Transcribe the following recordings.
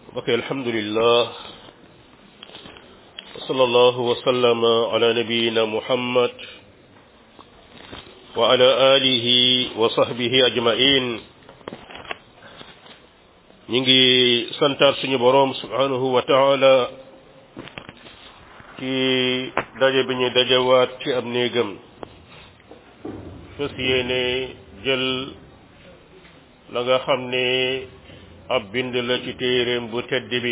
ok alhamdulillah wa sallallahu wa sallama ala nabiyina muhammad wa ala alihi wa sahbihi ajmain ñi ngi santaat suñu boroom subhanahu wa taala ci daje bi ñu dajewaat ci ab néegam fas yéene jël la nga xam ne ab bind la ci téeréem bu tedd bi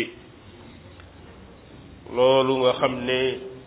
loolu nga xam ne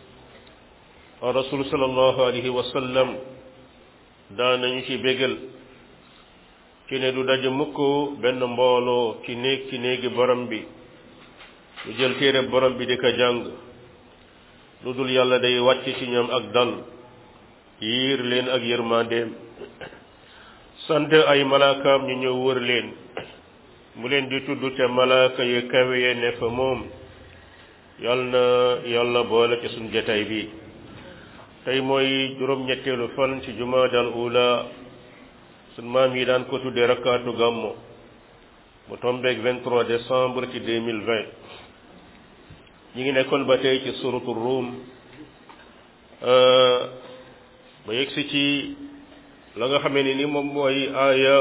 rasul sallallahu alayhi wa sallam daanañu ci bégal ci ne du daje mukk benn mbooloo ci néeg ci néegi borom bi lu jël téere borom bi di ko jàng lu dul yàlla day wàcc ci ñoom ak dal yiir leen ak yërmandeem sant ay malaakaam ñu ñëw wër leen mu leen di tudd te malaaka yu kawe ye ne fa moom yal na yàlla boole ci suñ jataay bi tey mooy juróom-ñetteelu fan ci jumaadal ula suñ maam yi daan ko tudde rakkaatu gàmmo mu tombeeg 23 décembre ci 2020 ñi ngi nekkoon ba tey ci suratu ruum ba yegsi ci la nga xamee ni ni moom mooy aaya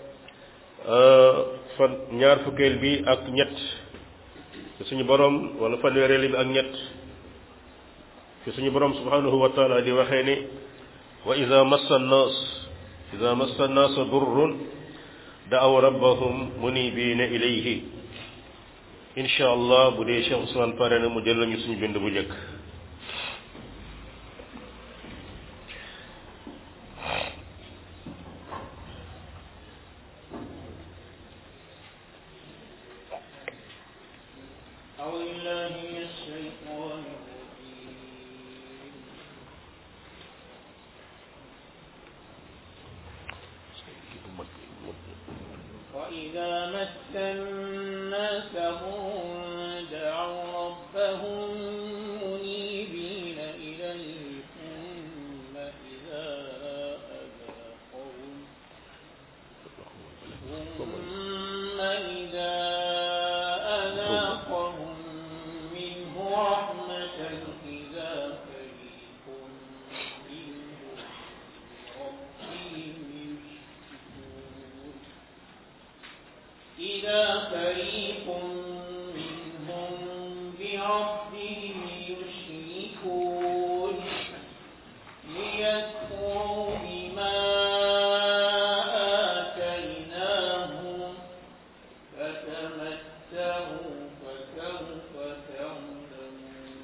fan ñaar fukkeel bi ak ñett ci suñu borom wala fanweereel bi ak ñett ci suñu borom subhanahu wa taala di waxee ni wa ida massa nnaas ida massa nnaasa durrun daaw rabbahum munibina ilayhi insha allah bu dee Cheikh Ousmane pare na mu jël lañu suñu bind bu njëkk وإذا مس الناس ضر دعوا ربهم منيبين إليه ثم إذا أذاقهم ثم إذا أذاقهم منه رحمة إذا فريق منهم ربهم يشركون إذا فريق منهم بربهم يشركون ليكفروا بما آتيناهم فتمتعوا فسوف تعلمون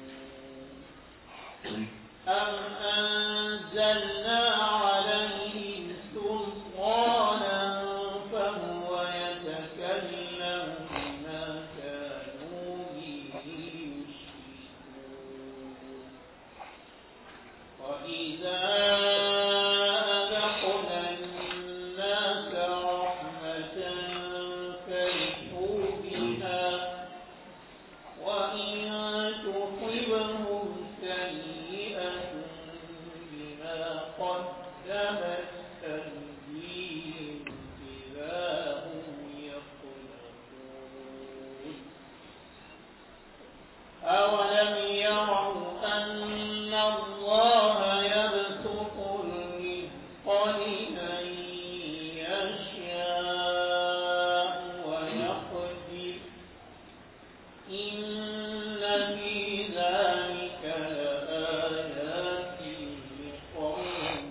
أم أنزلنا عليهم سلطانا فهو يتكلم بما كانوا به يشركون وإذا أذقنا الناس رحمة فرحوا بها وإن تصبهم سيئة بما قدمت أيديهم إذا هم يقنطون أولم يروا أن الله يبسط الرزق لمن يشاء ويقدر إن في ذلك لآيات لقوم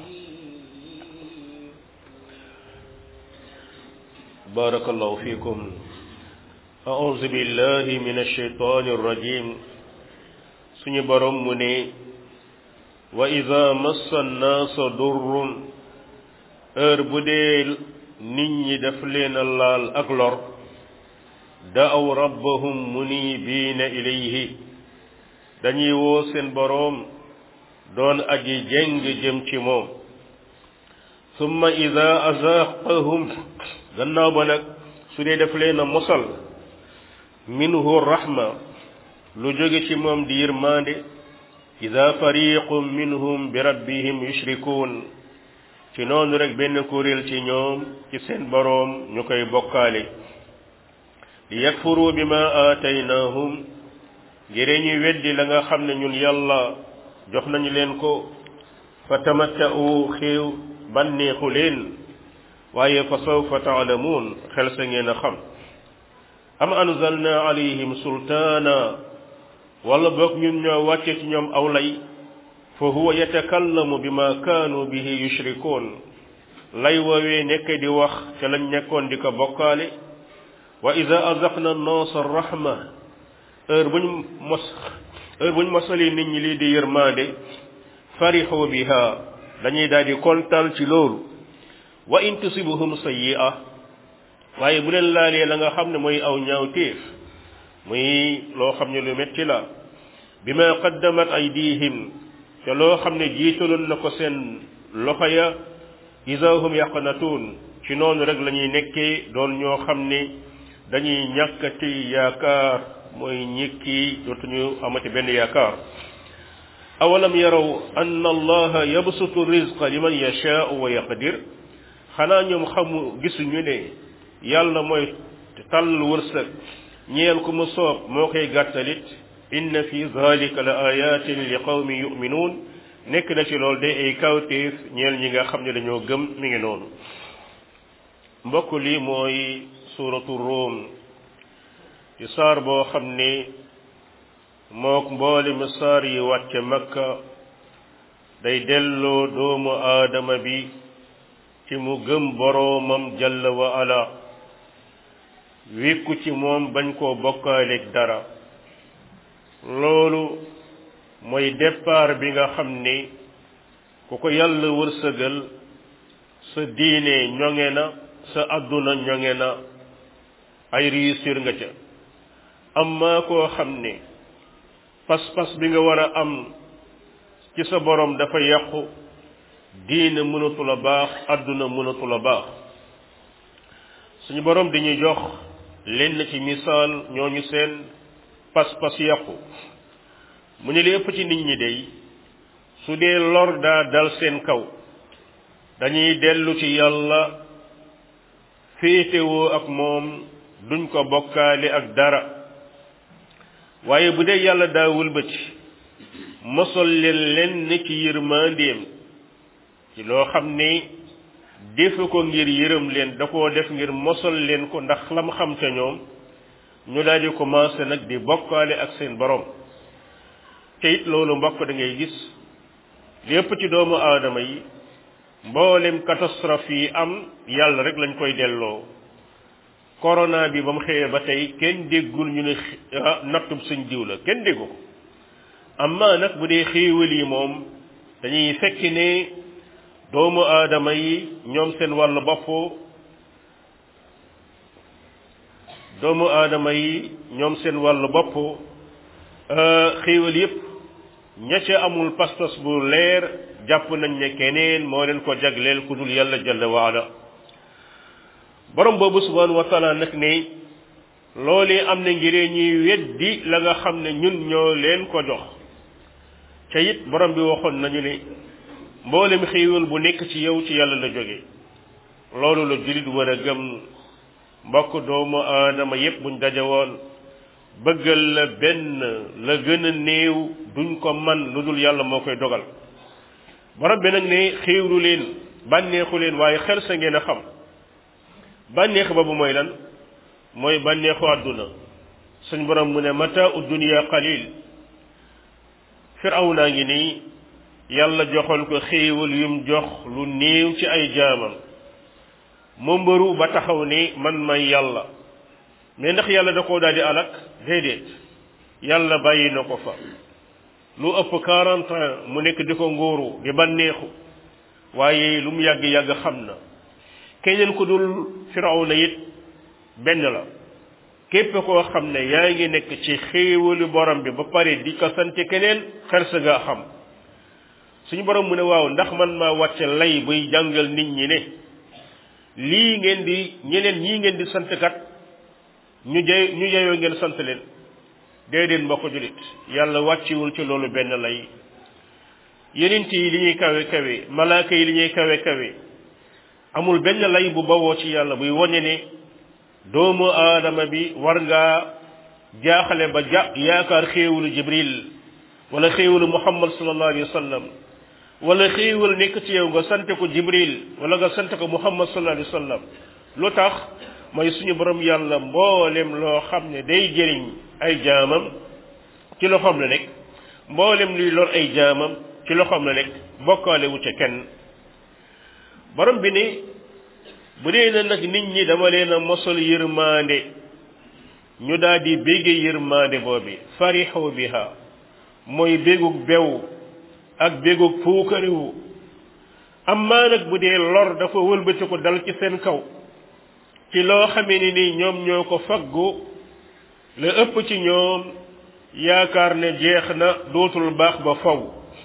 بارك الله فيكم أعوذ بالله من الشيطان الرجيم suñu borom mu ne wa ida massa annaasa durrun heure bu dee nit ñi daf leen a laal ak lor daaw rabbahum munibiina ilayhi dañuy woo seen boroom doon aji jeng jëm ci moom summa ida azaaqahum gannaaw ba nag su dee daf leen a mosal minhu rahma lu jóge ci moom di yërmande ida fariqum minhum bi rabbihim yushrikuun ci noonu rek benn kuréel ci ñoom ci seen boroom ñu koy bokkaale li yakfuru bima aataynahum ngir ñu weddi la nga xam ne ñun yàlla jox nañu leen ko fa tamatta'u xéew bànneexu leen waaye fa sawfa taalamuun xel sa ngeen a xam am anzalna alayhim sultaana wala boog ñun ñoo wàcce ci ñoom aw lay fa huwa yatakallamu bima kaanu bihi yushrikuun lay woowee nekk di wax ca lañ nekkoon di ko bokkaale wa ida azaqna annaasa rahma heure buñ mos heure buñ mosali nit ñi lii di yërmaande farixu biha dañuy daal di kontaan ci loolu wa in tusibuhum sayyi'a waaye bu leen laalee la nga xam ne mooy aw ñaawteef muy loo xam ne lu metti la bima qaddamat aydihim te loo xam ne jiitaloon na ko seen loxo ya ida hum yaqnatuun ci noonu rek la ñuy nekkee doon ñoo xam ne dañuy ñàkkati yaakaar mooy ñikki dootuñu amati benn yaakaar awalam yaraw anna allaha yabsutu rizqa liman yashaau wa yaqdir xanaa ñoom xamu gisuñu ne yàlla mooy tàll wërsëg ñeel ku mu soob moo koy gàttalit inna fi zalika la ayatin li qawmi yuminuun nekk na ci loolu de ay kawtéef ñeel ñi nga xam ne dañoo gëm mi ngi noonu mbokk lii mooy suuratu Ruum ci saar boo xam ne mook mboolem saar yi wàcce Makka day delloo doomu aadama bi ci mu gëm boroomam jalla wa ala wékku ci moom bañ koo bokkaaleeg dara loolu mooy départ bi nga xam ni ku ko yàlla wërsëgal sa diine ñoŋe na sa àdduna ñoŋe na ay réussir nga ca amma koo xam ne pas-pas bi nga war a am ci sa borom dafa yàqu diine mënatu la baax àdduna mënatu la baax suñu borom dañuy jox lenn ci misaal ñooñu seen pas-pas yàqu mu ne li ëpp ci nit ñi day su dee lor daa dal seen kaw dañuy dellu ci yàlla féetewoo ak moom duñ ko bokkaale ak dara waaye bu dee yàlla daa wëlbati mosol leen lenn ci yërmandeem ci loo xam ne defu ko ngir yërëm leen da koo def ngir mosol leen ko ndax lam xam ca ñoom ñu daal di commencé nag di bokkaale ak seen borom te it loolu mbokk da ngay gis lépp ci doomu aadama yi mboolem catastrophe yi am yàlla rek lañ koy delloo corona bi ba mu xëyee ba tey kenn déggul ñu ne nattub suñ diw la kenn déggu ko amma nag bu dee xéewal yi moom dañuy fekki ne doomu aadama yi ñoom seen wàllu bopp doomu aadama yi ñoom seen wàllu bopp xéewal yépp ña ca amul pas-pas bu leer jàpp nañ ne keneen moo leen ko jagleel ku dul yàlla jalla waala borom boobu subhanahu wa taala nag ne loolee am na ngiree ñuy weddi la nga xam ne ñun ñoo leen ko jox ca it borom bi waxoon nañu ne mboolem xéewal bu nekk ci yow ci yàlla la jóge loolu la jullit war a gëm mbokk doomu aadama yépp buñ daje woon bëggal la benn la gën a néew duñ ko man lu dul yàlla moo koy dogal borom bi nag ne xéewlu leen bànneexu leen waaye xel sa ngeen a xam bànneex boobu mooy lan mooy bànneexu àdduna suñ borom mu ne mata u dunia qalil firaw naa ngi nii yàlla joxoon ko xéewal yum jox lu néew ci ay jaamam mu mbëru ba taxaw ni man may yàlla mais ndax yàlla da koo daal di alak déedéet yàlla bàyyi na ko fa lu ëpp quarante ans mu nekk di ko ngóoru di bànneexu waaye lu mu yàgg-yàgg xam na keneen ku dul firawna it benn la képp koo xam ne yaa ngi nekk ci xéewalu borom bi ba pare di ko sant keneen xersa nga xam suñu borom mu ne waaw ndax man maa wàcce lay buy jàngal nit ñi ne lii ngeen di ñeneen ñii ngeen di sant kat ñu jey ñu jeyoo ngeen sant leen déedéet mbokk julit yàlla wàcciwul ci loolu benn lay yenent yi li ñuy kawe kawe malaaka yi li ñuy kawe kawe amul benn lay bu bawoo ci yàlla buy wone ne doomu aadama bi war ngaa jaaxale ba ja yaakaar xéewalu jibril wala xéewalu muhammad sallallahu alayhi wa sallam wala xéewal nekk ci yow nga sante ko jibril wala nga sante ko muhammad sallallahu alayhi wa sallam lu tax mooy suñu borom yàlla mboolem loo xam ne day jëriñ ay jaamam ci loxoom la nekk mboolem luy lor ay jaamam ci loxoom la nekk bokkaale wu ca kenn borom bi ne bu dee na nag nit ñi dama leen a mosal yërmande ñu daal di bégge yërmande boobi farixu biha mooy bégug bew ak bégug puukariwu amma nag bu dee lor dafa wëlbati ko dal ci seen kaw ci loo xamee ni ni ñoom ñoo ko faggu la ëpp ci ñoom yaakaar ne jeex na dootul baax ba faw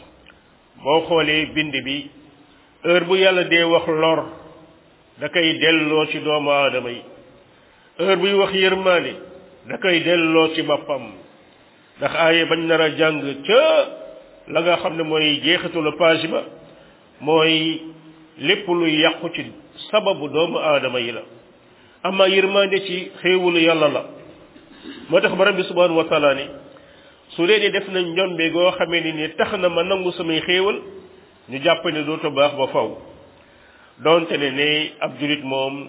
boo xoolee bind bi heure bu yàlla dee wax lor da koy delloo ci doomu aadama yi heure buy wax yërmaande da koy delloo ci boppam ndax aaye bañ nar a jàng ca la nga xam ne mooy jeexitalu page ba mooy lépp luy yàqu ci sababu doomu aadama yi la ama yërmaande ci xéewalu yàlla la moo tax borom bi subhanahu wa taala ni su dee def nañ njombe goo xamee ni ni tax na ma nangu samay xéewal ñu jàpp ne dootu baax ba faw donte ne ne ab julit moom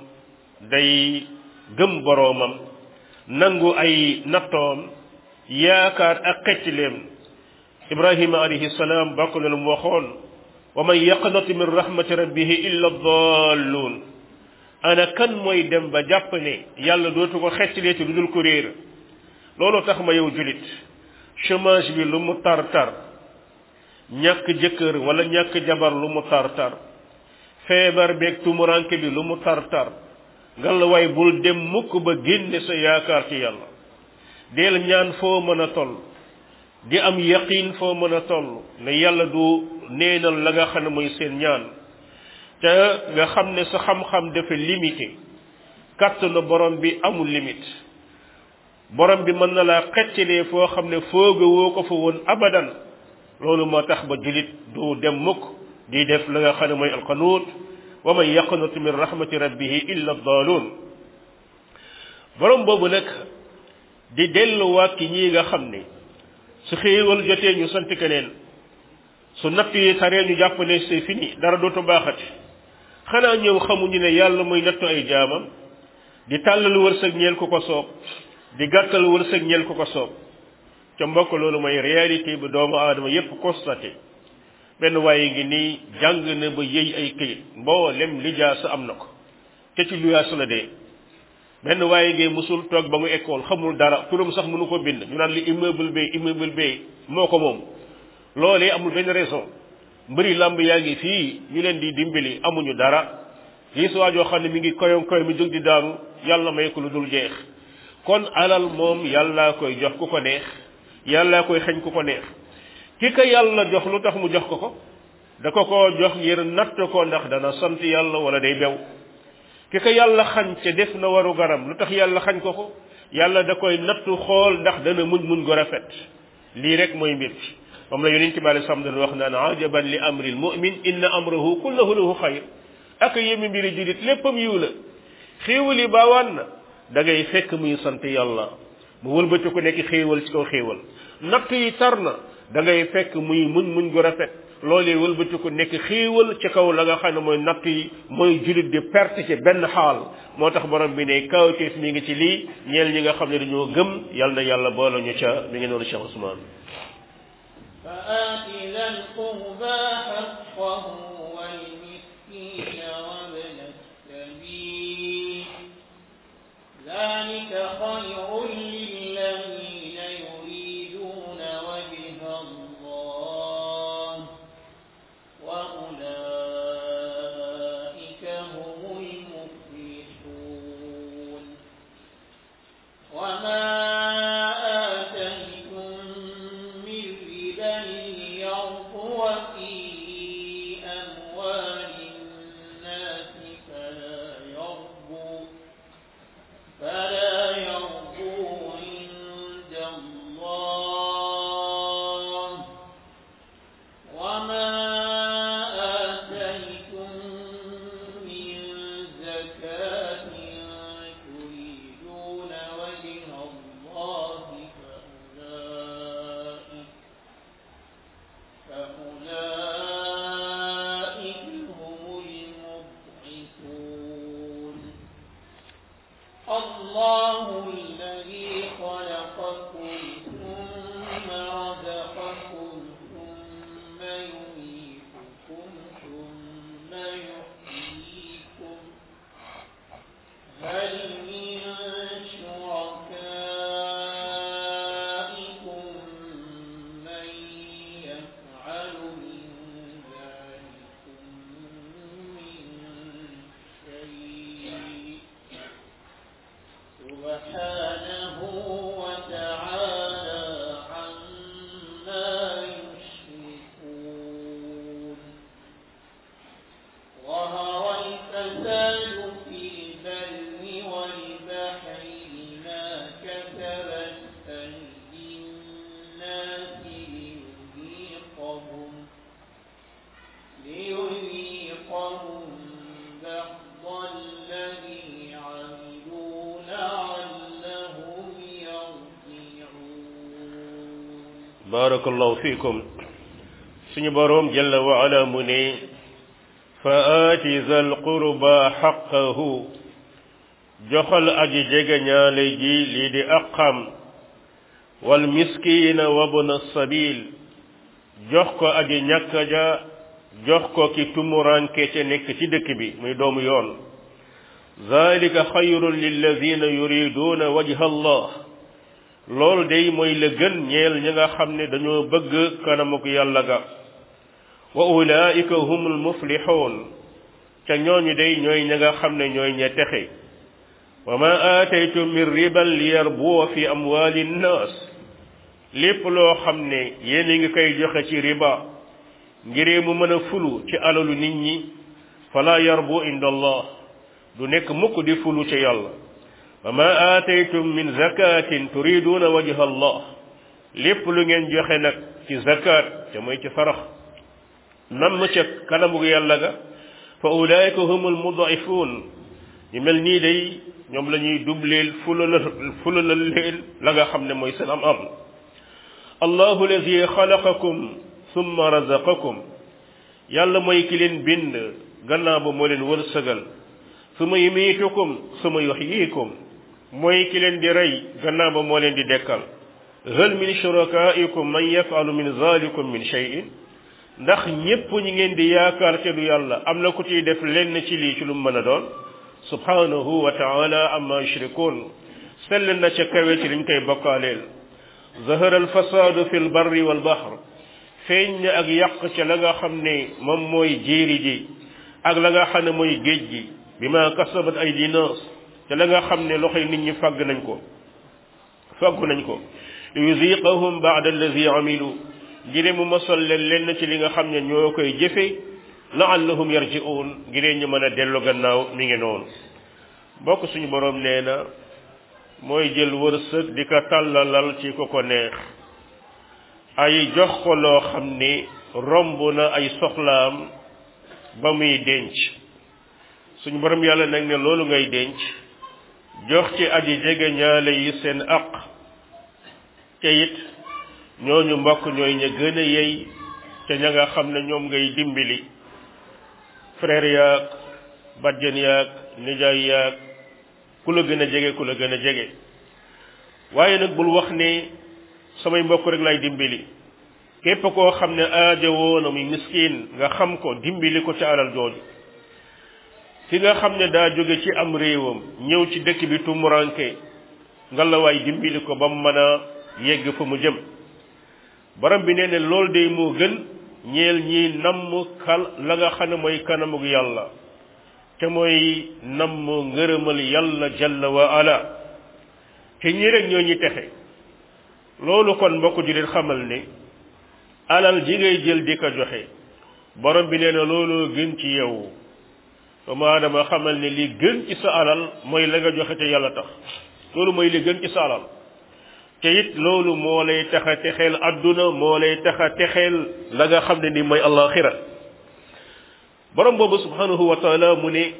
day gëm boroomam nangu ay nattoom yaakaar ak xeccileem ibrahima alayhi salaam bokk na lu mu waxoon wa man yaqnatu min rahmati rabbihi illa dalluun ana kan mooy dem ba jàpp ne yàlla dootu ko xeccilee ci lu dul ko réer loolu tax ma yow julit chômage bi lu mu tar tar ñàkk jëkkër wala ñàkk jabar lu mu tar tar feebar beeg tumuranke bi lu mu tar tar ngalla waay bul dem mukk ba génne sa yaakaar ci yàlla deel ñaan foo mën a toll di am yaqin foo mën a toll ne yàlla du neenal la nga xam ne mooy seen ñaan te nga xam ne sa xam-xam dafa limité kàttanu borom bi amul limite borom bi mën na laa xeccalee foo xam ne fooga woo ko fa woon abadan loolu moo tax ba julit du dem mukk di def la nga xam ne mooy alqanuut wa man yaqnut min rahmati rabbihi illa daaluun borom boobu nag di delluwaat ci ñii nga xam ne su xéewal jotee ñu sant keneen su natt yi taree ñu jàpp ne c'est fini dara dootu baaxati xanaa ñëw xamuñu ne yàlla muy nattu ay jaamam di tàllal wërsëg ñeel ku ko soob di gàttal wërsëg ñeel ku ko soob ca mbokk loolu mooy réalité bi doomu aadama yépp constaté benn waaye ngi nii jàng na ba yëy ay këyit mboolem lijaasa am na ko te ci luyaas la dee benn waaye ngi musul toog ba mu école xamul dara turam sax mënu ko bind ñu naan li immeuble bay immeuble bay moo ko moom loolee amul benn raison mbëri làmb yaa ngi fii ñu leen di dimbali amuñu dara gis waa joo xam ne mi ngi koyom koy mi jóg di daanu yàlla may ko lu dul jeex kon alal moom yàllaa koy jox ku ko neex yàllaa koy xañ ku ko neex ki ko yàlla jox lu tax mu jox ko ko da ko ko jox ngir natt ko ndax dana sant yàlla wala day bew ki ko yàlla xañ te def na waru garam lu tax yàlla xañ ko ko yàlla da koy nattu xool ndax dana muñ muñ gu rafet lii rek mooy mbir ci moom la yonent bi alei salaam wax naan ajaban li amri l mumin inna amrahu kullahu lahu xayr ak yémi mbiri julit léppam yiw la xéewal yi baawaan na da ngay fekk muy sant yàlla mu wëlbati ko nekk xéewal ci kaw xéewal natt yi tar na da ngay fekk muy muñ muñ gu rafet loolee wëlbati ko nekk xéewal ci kaw la nga xam ne mooy natt yi mooy julit di perte ci benn xaal moo tax borom bi ne kawteef mi ngi ci lii ñeel ñi nga xam ne dañoo gëm yal na yàlla boole ñu ca mi ngi noonu Cheikh Ousmane فآت ذا القربى حقه والمسكين وابن السبيل ذلك خير للذين يريدون وجه الله وأولئك هم المفلحون وما آتيتم من ربا ليربو في أموال الناس فلا يربو فلا يربو عند الله وما آتيتم من زكاة الذي خلقكم ثم رزقكم ثم يميتكم ثم يحييكم هل من شركائكم من يفعل من ذلكم من شيء سبحانه وتعالى عما يشركون ظهر الفساد في البر والبحر بما كسبت أيدي الناس ليذيقهم ليذيقهم بعض الذي عملوا لعلهم يرجعون barakallahu fiikum suñu boroom jalla wa ala mu ne fa aati zal qurba xaqahu joxal aji jege ñaale ji lii di aqam wal miskiina wa bna sabil jox ko aji ñàkk ja jox ko ki tumuranke te nekk ci dëkk bi muy doomu yoon zalika xayrun lilladina yuriduuna wajha allah loolu day mooy la gën ñeel ñi nga xam ne dañoo bëgg kanamuk yàlla ga wa ulaika humul muflixuun ca ñooñu day ñooy ñi nga xam ne ñooy ña texe wa ma aataytum min riban li yarbuwa fi amwali nnaas lépp loo xam ne yéen a ngi koy joxe ci riba ngiree mu mën a fulu ci alalu nit ñi fala yarbu inda allah du nekk mukk di fulu ci yàlla wa ma aataytum min zakatin turiduuna wajha allah lépp lu ngeen joxe nag ci zakat te mooy ci sarax nam ca kanamu yàlla ga fa ulaika humul mudaifuun ñu mel nii day ñoom la ñuy dubleel fulalal fulalal leen la nga xam ne mooy seen am am allahu alladi xalaqakum summa razaqakum yàlla mooy ki leen bind gannaaw ba moo leen wërsëgal suma yumiitukum suma yuxyiikum mooy ki leen di rey gannaaw ba moo leen di dekkal hal min shurakaikum man yafalu min zalikum min shay'in ndax ñépp ñi ngeen di yaakaar te du yàlla am na ku ciy def lenn ci lii ci lu mën a doon subhanahu wa taala amma yushrikun sell na ca kawe ci liñ koy bokkaaleel zahara alfasadu fi lbarri walbahr feeñ na ak yàq ca la nga xam ne moom mooy jéeri ji ak la nga xam ne mooy géej gi bi ma kasabat aydi nas te la nga xam ne loxoy nit ñi fàgg nañ ko fàggu nañ ko li yuziqahum baada allazi amilu ngir mu mosal leen lenn ci li nga xam ne ñoo koy jëfe laallahum yarji'un ngir ñu mën a dellu gannaaw mi ngi noonu bokk suñu borom nee na mooy jël wërsëg di ko tàllalal ci ko ko neex ay jox ko loo xam ni romb na ay soxlaam ba muy denc suñu borom yàlla nag ne loolu ngay denc jox ci aji jege ñaale yi seen aq te it ñooñu mbokk ñooy ña gën a yey te ña nga xam ne ñoom ngay dimbali frère yaag bajjan yaag nijaay yaag ku la gën a jege ku la gën a jege waaye nag bul wax ne samay mbokk rek lay dimbali képp koo xam ne aajowoo na muy miskin nga xam ko dimbali ko ci alal jooju ki nga xam ne daa jóge ci am réewam ñëw ci dëkk bi tumuranke nga la waay dimbali ko ba mu mën a yegg fa mu jëm borom bi nee ne loolu day moo gën ñeel ñi namm kal la nga xam ne mooy kanamug yàlla te mooy namm ngërëmal yàlla jalla wa ala te ñi rek ñoo ñi texe loolu kon mbokk ju leen xamal ne alal ji ngay jël di ko joxe borom bi nee na looloo gën ci yow doomu aadama xamal ne li gën ci sa alal mooy la nga joxe te yàlla tax loolu mooy li gën ci sa alal te it loolu moo lay tax a texeel adduna moo lay tax a texeel la nga xam ne ni mooy allaxira borom boobu subhanahu wa taala mu ne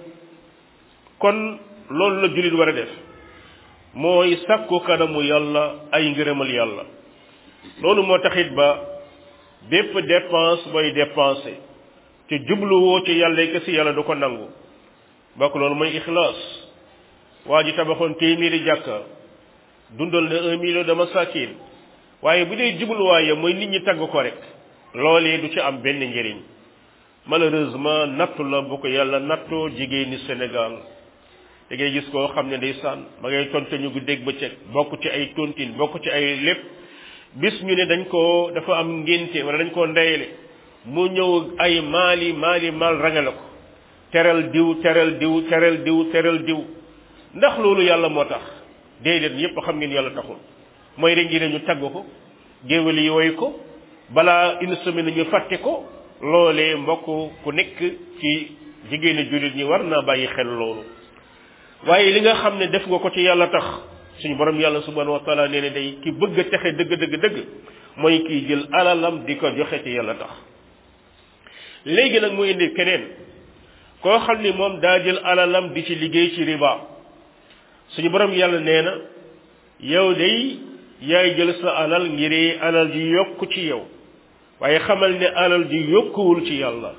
kon loolu la jullit war a def mooy sakku kanamu yàlla ay ngërëmal yàlla loolu moo taxit ba bépp dépense booy dépensé te jubluwoo ci yàlla kese yàlla du ko nangu bokk loolu mooy ixlaas waa ji tabaxoon téeméeri jàkka dundal na un million de masakin waaye bu dee jubluwaay mooy nit ñi tagg ko rek loolee du ci am benn njëriñ malheureusement nattu la bu ko yàlla nattoo jigéeni Sénégal da ngay gis koo xam ne ndeysaan ma ngay tonte ñu guddeeg bëccëg bokk ci ay tontine bokk ci ay lépp bis ñu ne dañ ko dafa am ngénte wala dañ koo ndeyale mu ñëw ay maali maali maal rangale ko teral diw teral diw teral diw teral diw ndax loolu yàlla moo tax déedéet yépp xam ngeen yàlla taxul mooy rek ngi ne ñu tagg ko géwél yi woy ko balaa une semaine ñu fàtte ko loolee mbokk ku nekk ci jigéeni jullit ñi war naa bàyyi xel loolu waaye li nga xam ne def nga ko ci yàlla tax suñu borom yàlla subhanahu wa taala nee ne day ki bëgg a texe dëgg dëgg dëgg mooy kiy jël alalam di ko joxe ci yàlla tax léegi nag mu indi keneen koo xam ni moom daa jël alalam di ci liggéey ci riba suñu borom yàlla nee na yow day yaay jël sa alal ngir alal ji yokku ci yow waaye xamal ne alal ji yokkuwul ci yàlla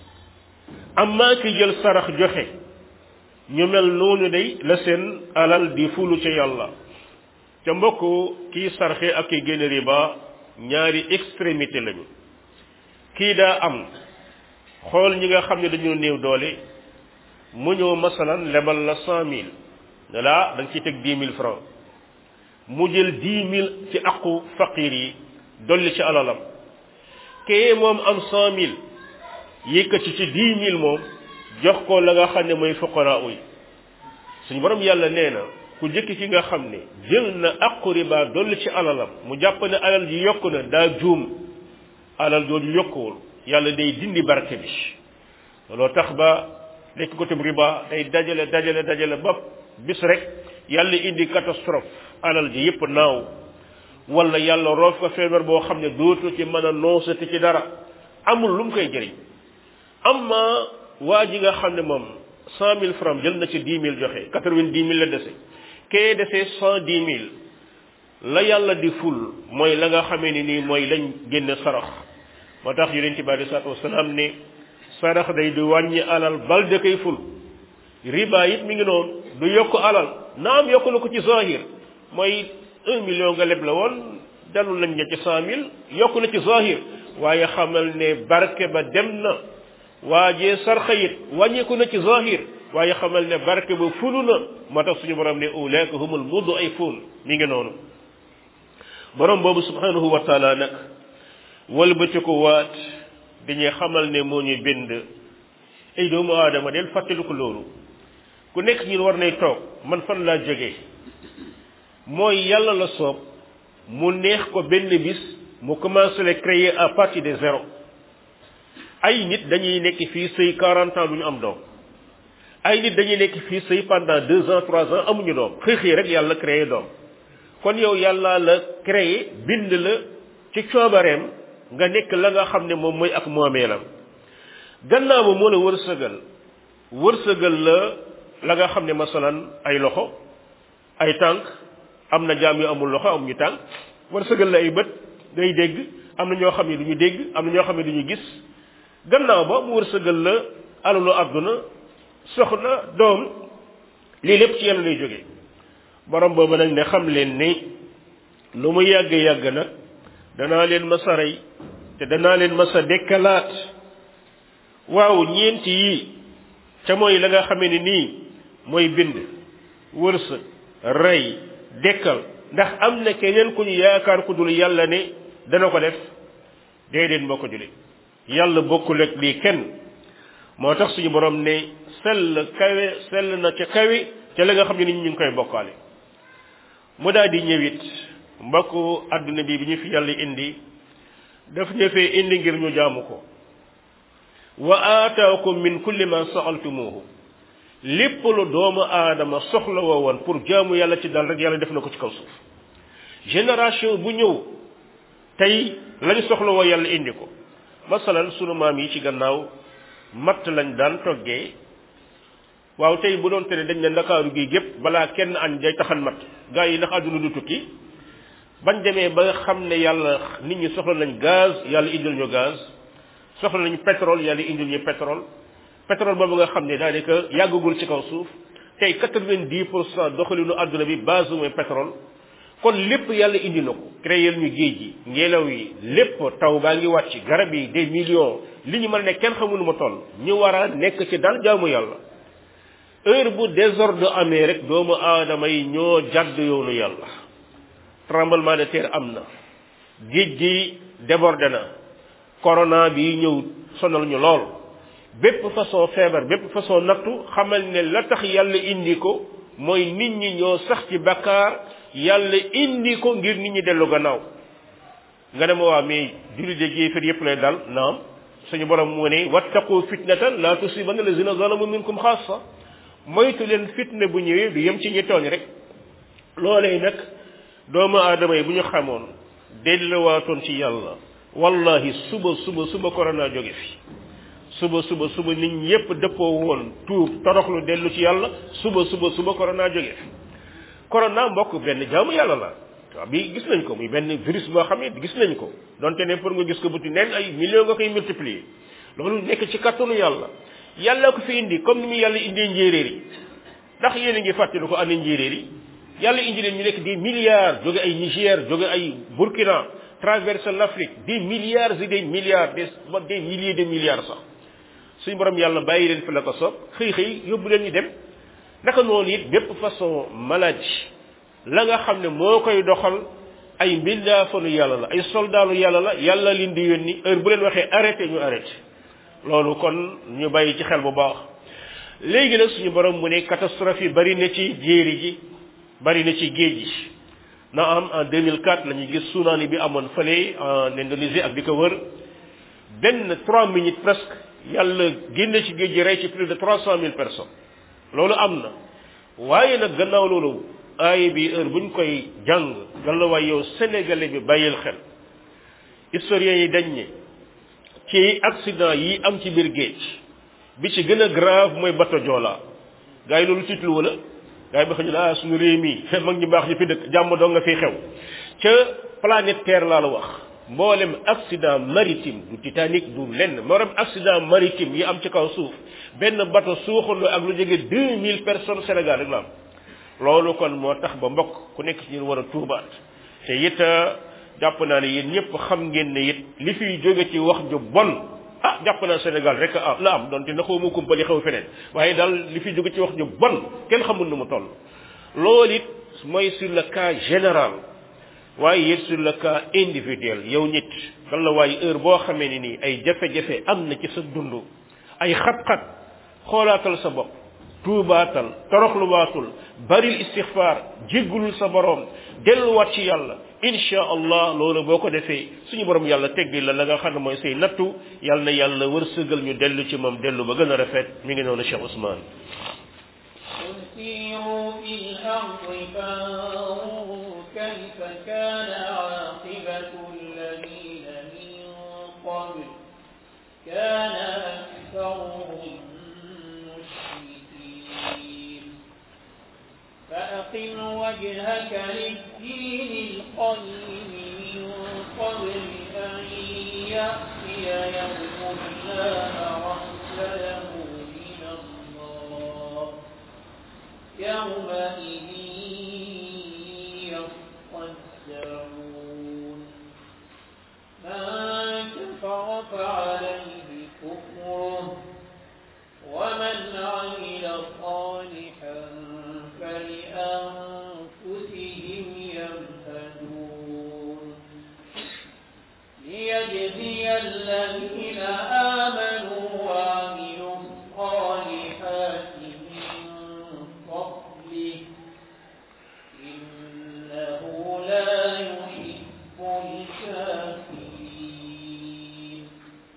amma ki jël sarax joxe ñu mel noonu day la seen alal di fulu ca yàlla ca mbokk kii sarxe ak ki génn riba ñaari extrémité lañu kii daa am xool ñi nga xam ne dañoo néew doole mu ñëw masalan lebal la cent mille ne laa da nga ciy teg dix mille francs mu jël dix mille ci aqu faqir yi dolli ci alalam kee moom am cent mille yëkkati ci dix mille moom jox ko la nga xam ne mooy fuqara uy suñu borom yàlla nee na ku jëkk ki nga xam ne jël na aqu riba dolli ci alalam mu jàpp ne alal ji yokku na daa juum alal jooju yokkuwul yàlla day dindi barke bi looloo tax ba lekk ko tam riba day dajale dajale dajale ba bis rek yàlla indi catastrophe alal ji yépp naaw wala yàlla roof ko feebar boo xam ne dootu ci mën a noosati ci dara amul lu mu koy jëriñ amma waa ji nga xam ne moom cent mille francs jël na ci dix mille joxe quatre-vingt-dix mille la dese kee dese cent dix mille la yàlla di ful mooy la nga xamee ni nii mooy lañ génne sarax moo tax yonent bi alei salatu wasalaam ne sarax day du wàññi alal bal da koy ful riba it mi ngi noonu du yokk alal naam yokk na ko ci zahir mooy un million nga leb la woon dalul lañ ne ci cent mille yokk na ci zahir waaye xamal ne barke ba dem na waajee sarxa it wàññeeku na ci zahir waaye xamal ne barke ba fulu na moo tax suñu borom ne ulaika humul mudu ay ful mi ngi noonu borom boobu subhanahu wa taala nag wëlbati ko waat dañuy xamal ne moo ñu bind ay doomu aadama del fàttaliku loolu ku nekk ñun war nay toog man fan laa jógee mooy yàlla la soob mu neex ko benn bis mu commencé le créer à partir de zéro ay nit dañuy nekk fii sëy quarante ans du ñu am doom ay nit dañuy nekk fii sëy pendant deux ans trois ans amuñu doom xëy xëy rek yàlla créé doom kon yow yàlla la créé bind la ci coobareem nga nekk la nga xam ne moom mooy ak moomeelam gannaaw ba moo la wërsëgal wërsëgal la la nga xam ne masalan ay loxo ay tànk am na jaam yu amul loxo amuñu tànk wërsëgal la ay bët ngay dégg am na ñoo xam ne du ñu dégg am na ñoo xam ne du ñu gis gannaaw ba mu wërsëgal la alalu àdduna soxna doom lii lépp ci yàlla lay jóge borom boobu nag ne xam leen ni lu mu yàgg yàgg nag danaa leen masa rey te danaa leen masa dekkalaat waaw ñeenti yi ca mooy la nga xamee ni nii mooy bind wërsëg rey dekkal ndax am na keneen ku ñu yaakaar ku dul yàlla ne dana ko def déedéet moo ko jule yàlla bokkul ak lii kenn moo tax suñu borom ne sell kawe sell na ca kawe ca la nga xam ne nit ñu ngi koy bokkaale mu daal di ñëwit mbokku àdduna bi bi ñu fi yàlla indi daf ñu fee indi ngir ñu jaamu ko wa aataakum min kulli ma sa'altumuhu lépp lu doomu aadama soxla woo woon pour jaamu yàlla ci dal rek yàlla def na ko ci kaw suuf génération bu ñëw tey lañ soxla woo yàlla indi ko masalan sunu maam yi ci gannaaw matt lañ daan toggee waaw tey bu doon tere dañ ne ndakaaru gi gépp balaa kenn añ day taxan matt gaa yi ndax àdduna du tukki bañ demee ba xam ne yàlla nit ñi soxla nañ gaz yàlla indil ñu gaz soxla nañu pétrole yàlla indil ñu pétrole pétrole boobu nga xam ne daanaka yàggagul ci kaw suuf tey quatre-vingt-dix pour cent doxalinu àdduna bi base mooy pétrole kon lépp yàlla indi na ko créer ñu géej gi ngelaw yi lépp taw baa ngi wàcc garab yi des millions li ñu mën a nekk kenn xamul nu ma toll ñu war a nekk ci dal jaamu yàlla heure bu désordre amee rek doomu aadama yi ñoo jàdd yoonu yàlla tremblement de terre am na géej gi débordé na corona bi ñëw sonal ñu lool bépp façon feebar bépp façon nattu xamal ne la tax yàlla indi ko mooy nit ñi ñoo sax ci bakkaar yàlla indi ko ngir nit ñi dellu gannaaw nga ne ma waa mais jullit de jéefar yépp lay dal naam suñu borom mu ne wattaqu fitnatan la tusibanna lazina zalamu minkum xaasa moytu leen fitna bu ñëwee du yem ci ñi tooñ rek loolee nag doomu aadama yi bu ñu xamoon delluwaatoon ci yàlla wallahi suba suba suba corona jóge fi suba suba suba nit ñépp dëppoo woon tuub toroxlu dellu ci yàlla suba suba suba corona jóge fi corona mbokk benn jaamu yàlla la waaw bi gis nañ ko muy benn virus boo xam ne gis nañ ko donte ne pour nga gis ko buti neen ay millions nga koy multiplier loolu nekk ci kattanu yàlla yàlla ko fi indi comme ni mu yàlla indee njéeréer yi ndax yéen a ngi fàttali ko andi njéeréer yi yàlla indi leen ñu nekk des milliards jóge ay Niger jóge ay Burkina traverse l'Afrique des milliards et des milliards des des milliers de milliards sax suñu borom yàlla bàyyi leen fi la ko soob xëy xëy yóbbu leen ñu dem naka noonu it bépp façon maladie la nga xam ne moo koy doxal ay mbindaafanu yàlla la ay soldaalu yàlla la yàlla leen di yónni heure bu leen waxee arrêté ñu arrêté loolu kon ñu bàyyi ci xel bu baax léegi nag suñu borom mu ne catastrophe yi bari na ci jéeri ji bari na ci géej gi na am en 2004 la ñuy gis tsunami bi amoon fële en Indonésie ak di ko wër benn trois minutes presque yàlla génn ci géej gi rey ci plus de trois cent mille personnes loolu am na waaye nag gannaaw loolu aay bi heure buñ koy jàng galla waay yow sénégalais bi bàyyil xel historiens yi dañ ne ci accident yi am ci biir géej bi ci gën a grave mooy bato Joola gars yi loolu tiitlu wala gars yi ba xam ne ah suñu réew mi mag ñu baax ñu fi dëkk jàmm doo nga fi xew ca planète Terre laa la wax mboolem accident maritime du Titanic du lenn mboolem accident maritime yi am ci kaw suuf benn bato suuxandoo ak lu jege deux mille personnes Sénégal rek la am loolu kon moo tax ba mbokk ku nekk ci ñun war a tuubaat te it jàpp naa ne yéen ñëpp xam ngeen ne it li fiy jóge ci wax ju bon ah jàpp naa Sénégal rek ah la am donte na xaw ma kumpali xew feneen waaye daal li fiy jóge ci wax ju bon kenn xamul nu mu toll loolu it mooy sur le cas général waaye it sur le cas individuel yow nit kan la waaye heure boo xamee ni nii ay jafe-jafe am na ci sa dund ay xat-xat xoolaatal sa bopp tuubaatal toroxluwaatul baril istixfaar jéggulul sa borom delluwaat ci yàlla insha allah loolu boo ko defee suñu borom yàlla teggi la la nga xam ne mooy say nattu yàlla na yàlla wërsëgal ñu dellu ci moom dellu ba gën a rafet mi ngi noonu Cheikh Ousmane قل سيروا في الأرض فانظروا كيف كان عاقبة الذين من قبل كان أكثرهم مشركين فأقم وجهك للدين القيم من قبل أن يأتي يوم لا مرد له من الله يومئذ يصدعون من كفر فعليه كفره ومن عمل صالحا فلأنفسهم يمهدون ليجزي الذين آمنوا وعملوا الصالحات من فضله إنه لا يحب الكافرين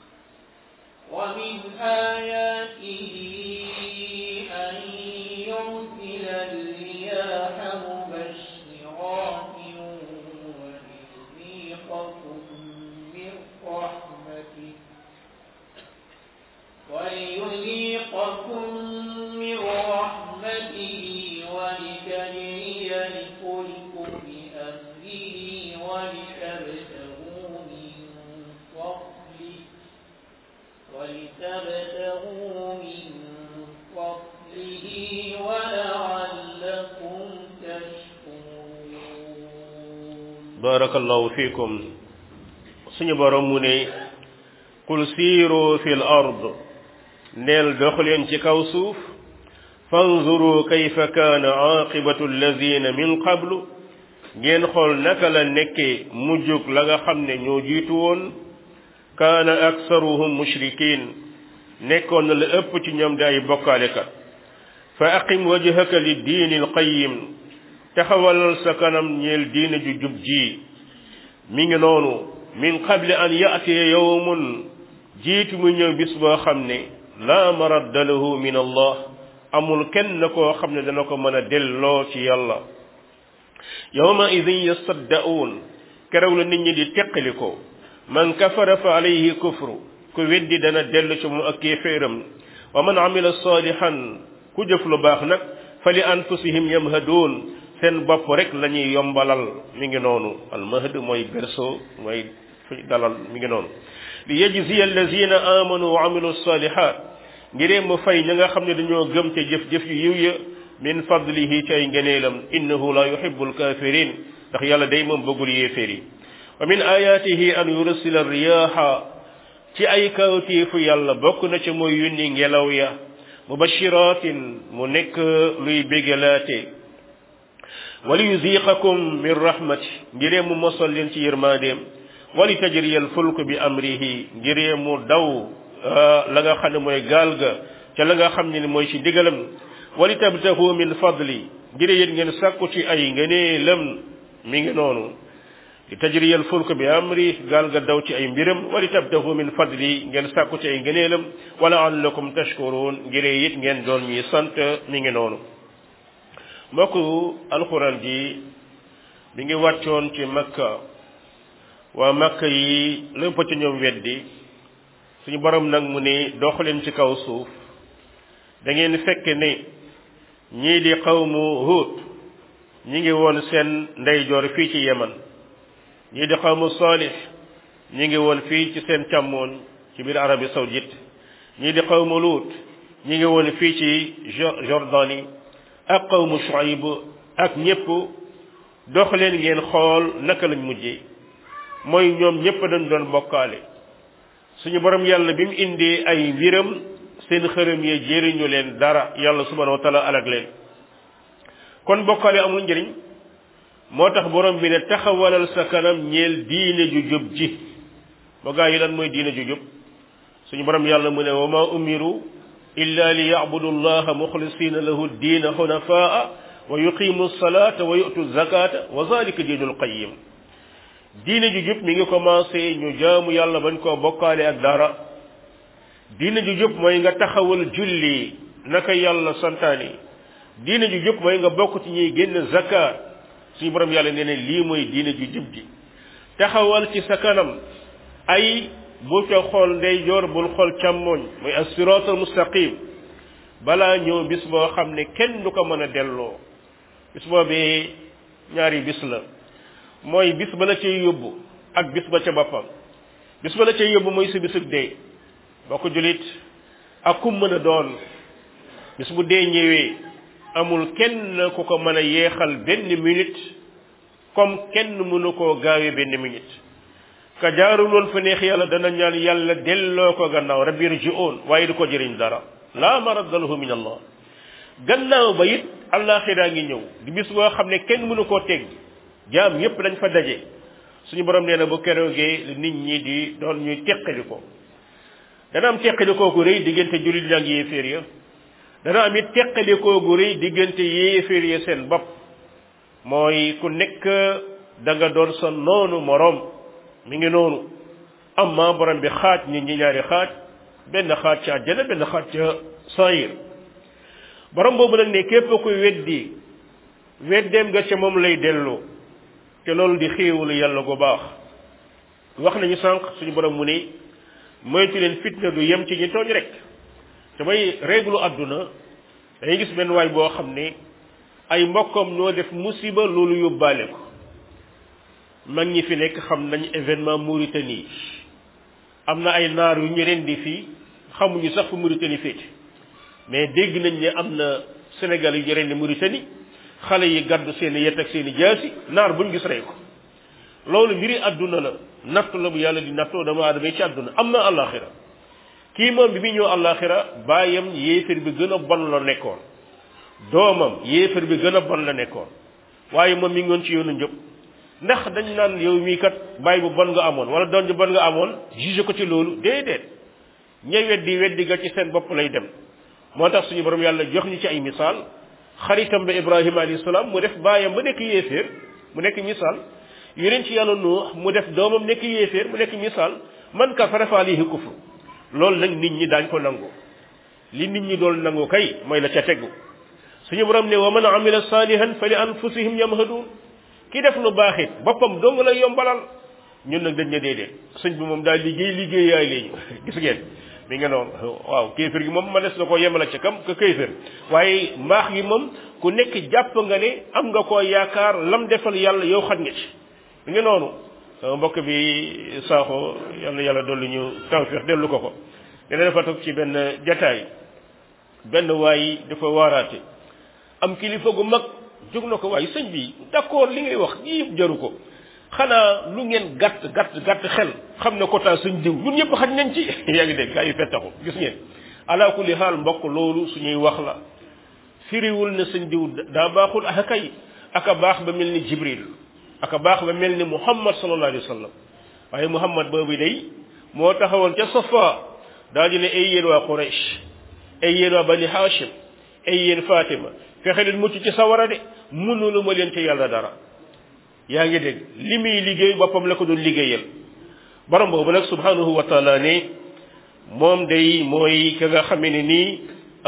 ومن آياته أن يرسل الرياح مبشرات ويذيقكم من رحمته barakallahu fiikum suñu borom mu ne qul siiru fi l ard neel dox leen ci kaw suuf fanzuru kayfa kaana aqibatu alladina min qablu ngeen xool naka la nekkee mujjug la nga xam ne ñoo jiitu woon kaana aksaruhum mushrikin nekkoon na la ëpp ci ñoom di ay bokkaalekat fa aqim wajhaka li diini alqayim taxawalal sa kanam ñeel diine ju jub ji mi ngi noonu min qabli an yaatiya yawmun jiitu mu ñëw bis boo xam ne laa maradda lahu min allah amul kenn koo xam ne dana ko mën a delloo ci yàlla yawma idin yasaddaun keroog la nit ñi di teqali ko man kafara fa alayhi kufru ku weddi dana dellu ci moom ak kéeféeram wa man amila salihan ku jëf lu baax nag fa li anfusihim yamhaduun seen bopp rek la ñuy yombalal mi ngi noonu almahd mooy berceau mooy fi dalal mi ngi noonu li yajziya allazina amanu wa amilu salihat ngiree mu fay ña nga xam ne dañoo gëm ca jëf-jëf yu yiw ya min fadlihi ci ay ngeneelam innahu la yuhibbu alkafirin ndax yàlla day moom bëggul yéeféer yi wa min ayatihi an yursila riyaha ci ay kawtéefu yàlla bokk na ca mooy yunni ngelaw ya mubashiratin mu nekk luy bégalaate wali yuziqakum min rahmati ngiree mu mosal leen ci yërmandeem wali tajriyal fulk bi amrihi ngiree mu daw la nga xam ne mooy gaal ga ca la nga xam ne mooy ci ndigalam wali tabtahu min fadli ngiree yéen ngeen sàkku ci ay ngëneelam mi ngi noonu li tajriyal fulk bi amri gaal ga daw ci ay mbiram wali tabtahu min fadli ngeen sàkku ci ay ngëneelam wala allakum tashkurun ngiree it ngeen doon ñuy sant mi ngi noonu mbokk alxuraan ji mi ngi wàccoon ci makka waa makka yi lépp ci ñoom weddi suñu borom nag mu ne dox leen ci kaw suuf da ngeen fekk ne ñii di xawmu Huud ñi ngi woon seen ndeyjoor fii ci Yemen ñii di xawmu Salih ñi ngi woon fii ci seen càmmooñ ci biir Arabie Saoudite ñii di xawmu Luut ñi ngi woon fii ci Jordanie ak qawmu Shuayb ak ñépp dox leen ngeen xool naka lañ mujjee mooy ñoom ñépp dañ doon bokkaale suñu borom yàlla bi mu indee ay mbiram seen xërëm yee jëriñu leen dara yàlla subhanahu wa taala alag leen kon bokkaale amul njëriñ moo tax borom bi ne taxawalal sa kanam ñeel diine ju jub ji ba gaa yi lan mooy diine ju jub suñu borom yàlla mu ne wa ma umiru illa li yabudu allaha muxlisina lahu diina xunafaa wa yuqimu salata wa yutu zakata wa zalika diinul qayim diine ju jub mi ngi commencé ñu jaamu yàlla bañ koo bokkaale ak dara diine ju jub mooy nga taxawal julli naka yàlla santaani diine ju jub mooy nga bokk ci ñuy génn zakat suñu borom yàlla nee ne lii mooy diine ju jub ji taxawal ci sa kanam ay bu ca xool ndeyjoor bul xool càmmooñ mooy as-siraatal mustaqim balaa ñëw bis boo xam ne kenn du ko mën a delloo bis boobee ñaari bis la mooy bis ba la cay yóbbu ak bis ba ca boppam bis ba la cay yóbbu mooy si bisug dee boo ko julit ak kum mën a doon bis bu dee ñëwee amul kenn ku ko mën a yeexal benn minute comme kenn mënu koo gaawee benn minute ka jaarul woon fa neex yàlla dana ñaan yàlla delloo ko gannaaw rabbi irji'un waaye du ko jëriñ dara laa maradda lahu min allah gannaaw ba it àllaaxiraa ngi ñëw di bis boo xam ne kenn mënu koo teg jaam yépp dañ fa daje suñu borom nee na bu keroogee nit ñi di doon ñuy teqali ko dana am teqalikoo gu rëy diggante jullit ña ak yéeféer ya dana am it teqalikoo gu rëy diggante yéeféer ya seen bopp mooy ku nekk da nga doon sa noonu moroom mi ngi noonu amma borom bi xaaj nit ñi ñaari xaaj benn xaaj ca àjjana benn xaaj ca sayir borom boobu nag ne képp kuy weddi weddeem nga ca moom lay delloo te loolu di xéewalu yàlla gu baax wax nañu sànq suñu borom mu ne moytu leen fitna du yem ci ñi tooñ rek te may réglu àdduna dañuy gis benn waay boo xam ne ay mbokkam ñoo def musiba loolu yóbbaale ko mag ñi fi nekk xam nañ événement Mauritanie am na ay naar yu ñu rendi fii xamuñu sax fu Mauritanie féete mais dégg nañ ne am na Sénégal yu ñu rendi Mauritanie xale yi gàddu seen i yet ak seen i jaasi naar buñ gis rey ko loolu mbiri àdduna la nattu la bu yàlla di nattoo dama aadama ci àdduna am na àllaaxira kii moom bi muy ñëw àllaaxira baayam yéefar bi gën a bon la nekkoon doomam yéefar bi gën a bon la nekkoon waaye moom mi ngi woon ci yoonu njëpp ndax dañ naan yow mii kat baay bu bon nga amoon wala doon ju bon nga amoon juge ko ci loolu déedéet ña weddi weddi ga ci seen bopp lay dem moo tax suñu borom yàlla jox ñu ci ay misaal xaritam ba ibrahima alayhi salaam mu def baayam ba nekk yéeféer mu nekk misaal yeneen ci yàlla nuux mu def doomam nekk yéeféer mu nekk misaal man kafara fa alayhi kufru loolu nag nit ñi daañ ko nangu li nit ñi doon nangu kay mooy la ca tegu suñu borom ne wa man amila salihan fa li anfusihim yamhadun ki def lu baax it boppam dong lay yombalal ñun nag dañ ne déedéet sëñ bi moom daal liggéey liggéey yaay léegi gis ngeen mi nga noonu waaw kéefër gi moom ma des na ko yemale ca kam ka kéefër waaye mbaax gi moom ku nekk jàpp nga ne am nga koo yaakaar lam defal yàlla yow xat nga ci mi nga noonu sama mbokk bi saaxo yàlla yàlla dolli ñu tawfiix dellu ko ko dina dafa toog ci benn jataay benn waay dafa waaraate am kilifa gu mag jóg na ko waaye sëñ bi d'accord li ngay wax yëpp jaru ko xanaa lu ngeen gàtt gàtt gàtt xel xam ne quota suñ diw ñun ñëpp xaj nañ ci yaa ngi dégg gaa yi fettaxu gis ngeen ala kulli xaal mbokk loolu suñuy wax la firiwul ne suñ diw daa baaxul aka kay aka baax ba mel ni jibril aka baax ba mel ni muhammad sallallahu alayhi wa sallam waaye muhammad boobu day moo taxawoon ca safa daa di ne ay yéen waa quraish ay yéen waa bani hashim ay yéen fatima fexe leen mucc ci sawara de mënulu ma leen ci yàlla dara yaa ngi dégg li muy liggéey boppam la ko doon liggéeyal borom boobu nag subhanahu wa taala ne moom day mooy ka nga xamee ne nii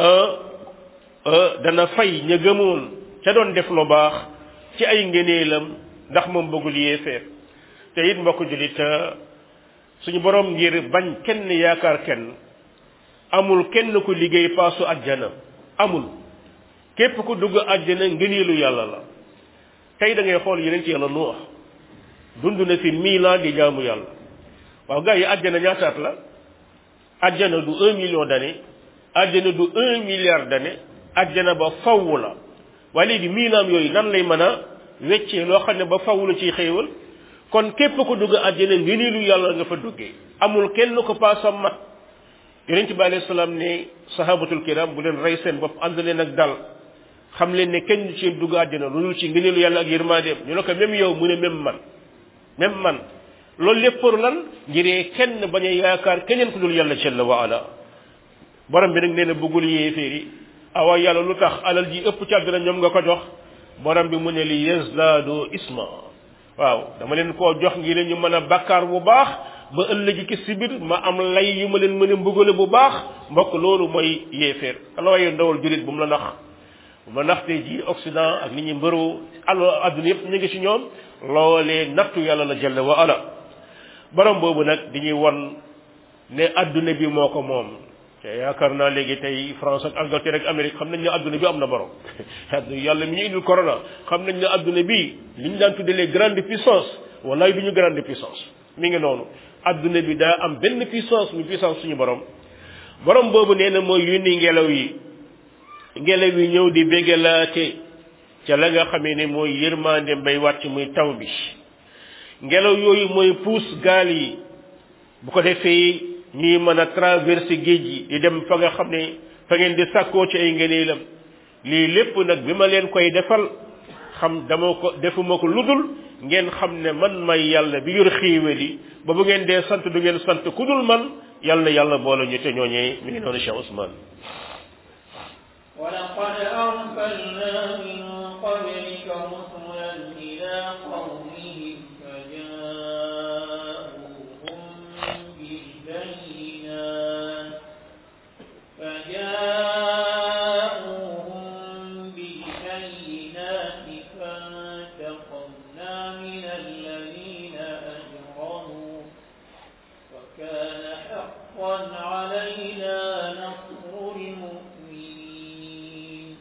dana fay ña gëmoon ca doon def lu baax ci ay ngëneelam ndax moom bëggul yéefeer te it mbokk julit suñu borom ngir bañ kenn yaakaar kenn amul kenn ku liggéey paasu àjjana amul képp ku dugg àjjana ngëneelu yàlla la tey da ngay xool yeneen ci yàlla nuux dund na fi mille ans di jaamu yàlla waaw gars yi àjjana ñaataat la àjjana du un million d'années àjjana du un milliard d'années àjjana ba faww la waaye léegi mille ans yooyu nan lay mën a weccee loo xam ne ba faww la ciy xéewal kon képp ko dugg àjjana ngëneelu yàlla nga fa duggee amul kenn ko paasam mat yonent bi alayhi salaam ne sahabatul kiram bu leen rey seen bopp ànd leen ak dal xam leen ne kenn ci dugg àjjana lu dul ci ngëneelu yàlla ak yërmandeem ñu ne ko même yow mu ne même man même man loolu lépp pour lan ngiree kenn bañ a yaakaar keneen ku dul yàlla jalla wa ala borom bi nag nee na bëggul yéeféer yi awa yàlla lu tax alal ji ëpp ci àdduna ñoom nga ko jox borom bi mu ne li yazdaadu isma waaw dama leen koo jox ngir ñu mën a bakkaar bu baax ba ëllëgi ki si biir ma am lay yu ma leen mën a mbugale bu baax mbokk loolu mooy yéeféer ala waaye ndawal julit bu mu la nax bu ma nax tey ji Occident ak nit ñi mbëru al adduna yëpp ñu ngi ci ñoom loolee nattu yàlla la jalla wa ala borom boobu nag di ñuy won ne adduna bi moo ko moom te yaakaar naa léegi tey France ak Angleterre ak Amérique xam nañ ne adduna bi am na borom yàlla mi ñu indil corona xam nañ ne adduna bi li ñu daan tuddee les grandes puissances wallaay du ñu grande puissance mi ngi noonu adduna bi daa am benn puissance mu puissance suñu borom borom boobu nee na mooy yónni ngelaw yi ngelaw yi ñëw di béggalaate ca la nga xamee ne mooy yërmande mbay wàcc muy taw bi ngelaw yooyu mooy puus gaal yi bu ko defee ñuy mën a traverser géej gi di dem fa nga xam ne fa ngeen di sàkkoo ci ay ngëneelam lii lépp nag bi ma leen koy defal xam dama ko defuma ko ludul ngeen xam ne man may yàlla bi yor xéewal yi ba bu ngeen dee sant du ngeen sant ku dul man yàlla na yàlla boole ñu te ñooñee mi ngi noonu Cheikh Ousmane ولقد أرسلنا من قبلك رسلا إلى قومهم فجاءوهم بالبينات فجاءوهم بالبينات فانتقمنا من الذين أجرموا وكان حقا علينا نصر المؤمنين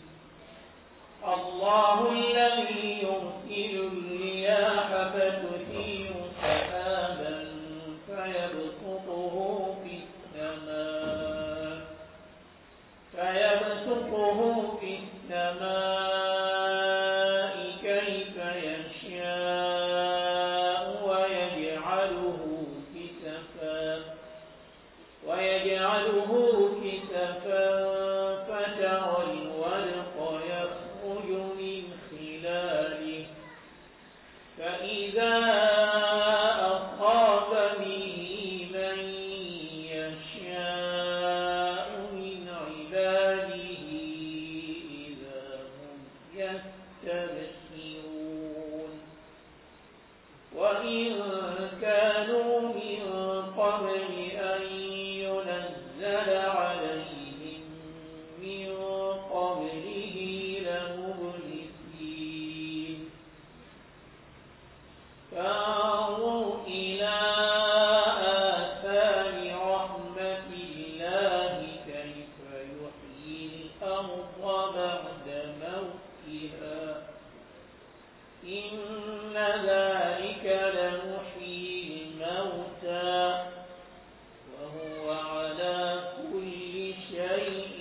الله الذي يرسل الرياح فتثير سحابا فيبسطه في السماء فيبسطه في السماء كيف يشاء إذا أخاف به من يشاء من عباده إذا هم يستبشرون وإن كانوا من قبل أن ينزل عليهم من قبله لمبلسين فانظر إلى آثار رحمة الله كيف يحيي الأرض بعد موتها إن ذلك لمحيي الموتى وهو على كل شيء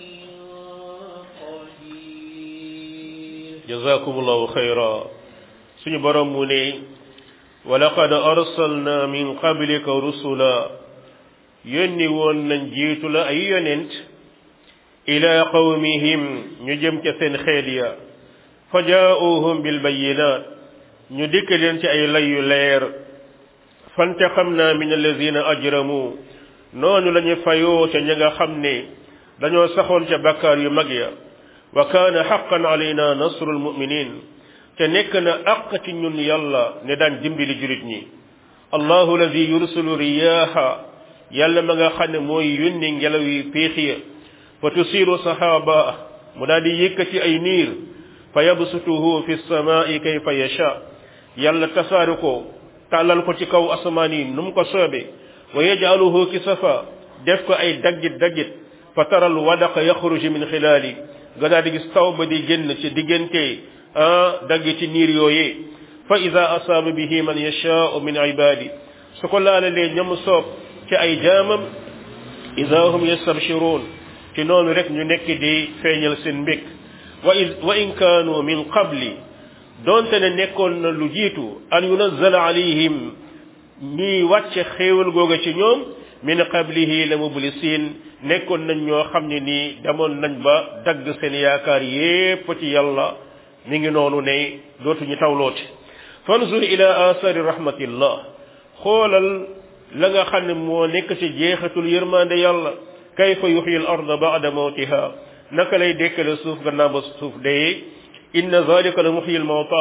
قدير jazakumullahu xayra suñu borom mu ne wa laqad arsalna min qablika rusula yónni woon nañ jiitu la ay yonent ila qawmihim ñu jëm ca seen xeet ya fa jaa'uhum bil bayyinaat ñu dikk leen ci ay lay yu leer fantaqamna min alladina ajramu noonu la ñu fayoo ca ña nga xam ne dañoo saxoon ca bakkaar yu mag ya wa kaana xaqan alayna nasrul muminin te nekk na àq ci ñun yàlla ne daan dimbali julit ñi allahu alladi yursilu riyaha yàlla ma nga xam ne mooy yónni ngelaw yi péex ya fa tusiru sahaaba mu daal di yëkkati ay niir fa yabsutuhu fi samaai kayfa yasha yàlla tasaari ko tàllal ko ci kaw asamaan yi nu mu ko soobe wa yajaluhu kisafa def ko ay daggit daggit fa taral wadaqa yaxruju min xilaali nga daal di gis taw ba di génn ci diggante ah dagg ci niir yooyee fa ida asaaba bihi man yashaau min ibadi su ko laalalee ñam soob ci ay jaamam ida hum yastabshiruun ci noonu rek ñu nekk di feeñal seen mbég wa in wa in kaanu min qabli doonte ne nekkoon na lu jiitu an yunazzala alayhim ñuy wàcce xéewal googa ci ñoom min qablihi la mublisin nekkoon nañ ñoo xam ne nii demoon nañ ba dagg seen yaakaar yépp ci yàlla mi ngi noonu ne dootuñu tawlooti fanzur ila asari rahmatillah xoolal la nga xam ne moo nekk ci jeexatul yërmande yàlla kayfa yuxyi al arda ba'da mawtiha naka lay dekkale suuf gannaaw ba suuf dee inna zalika la muxyi al mawta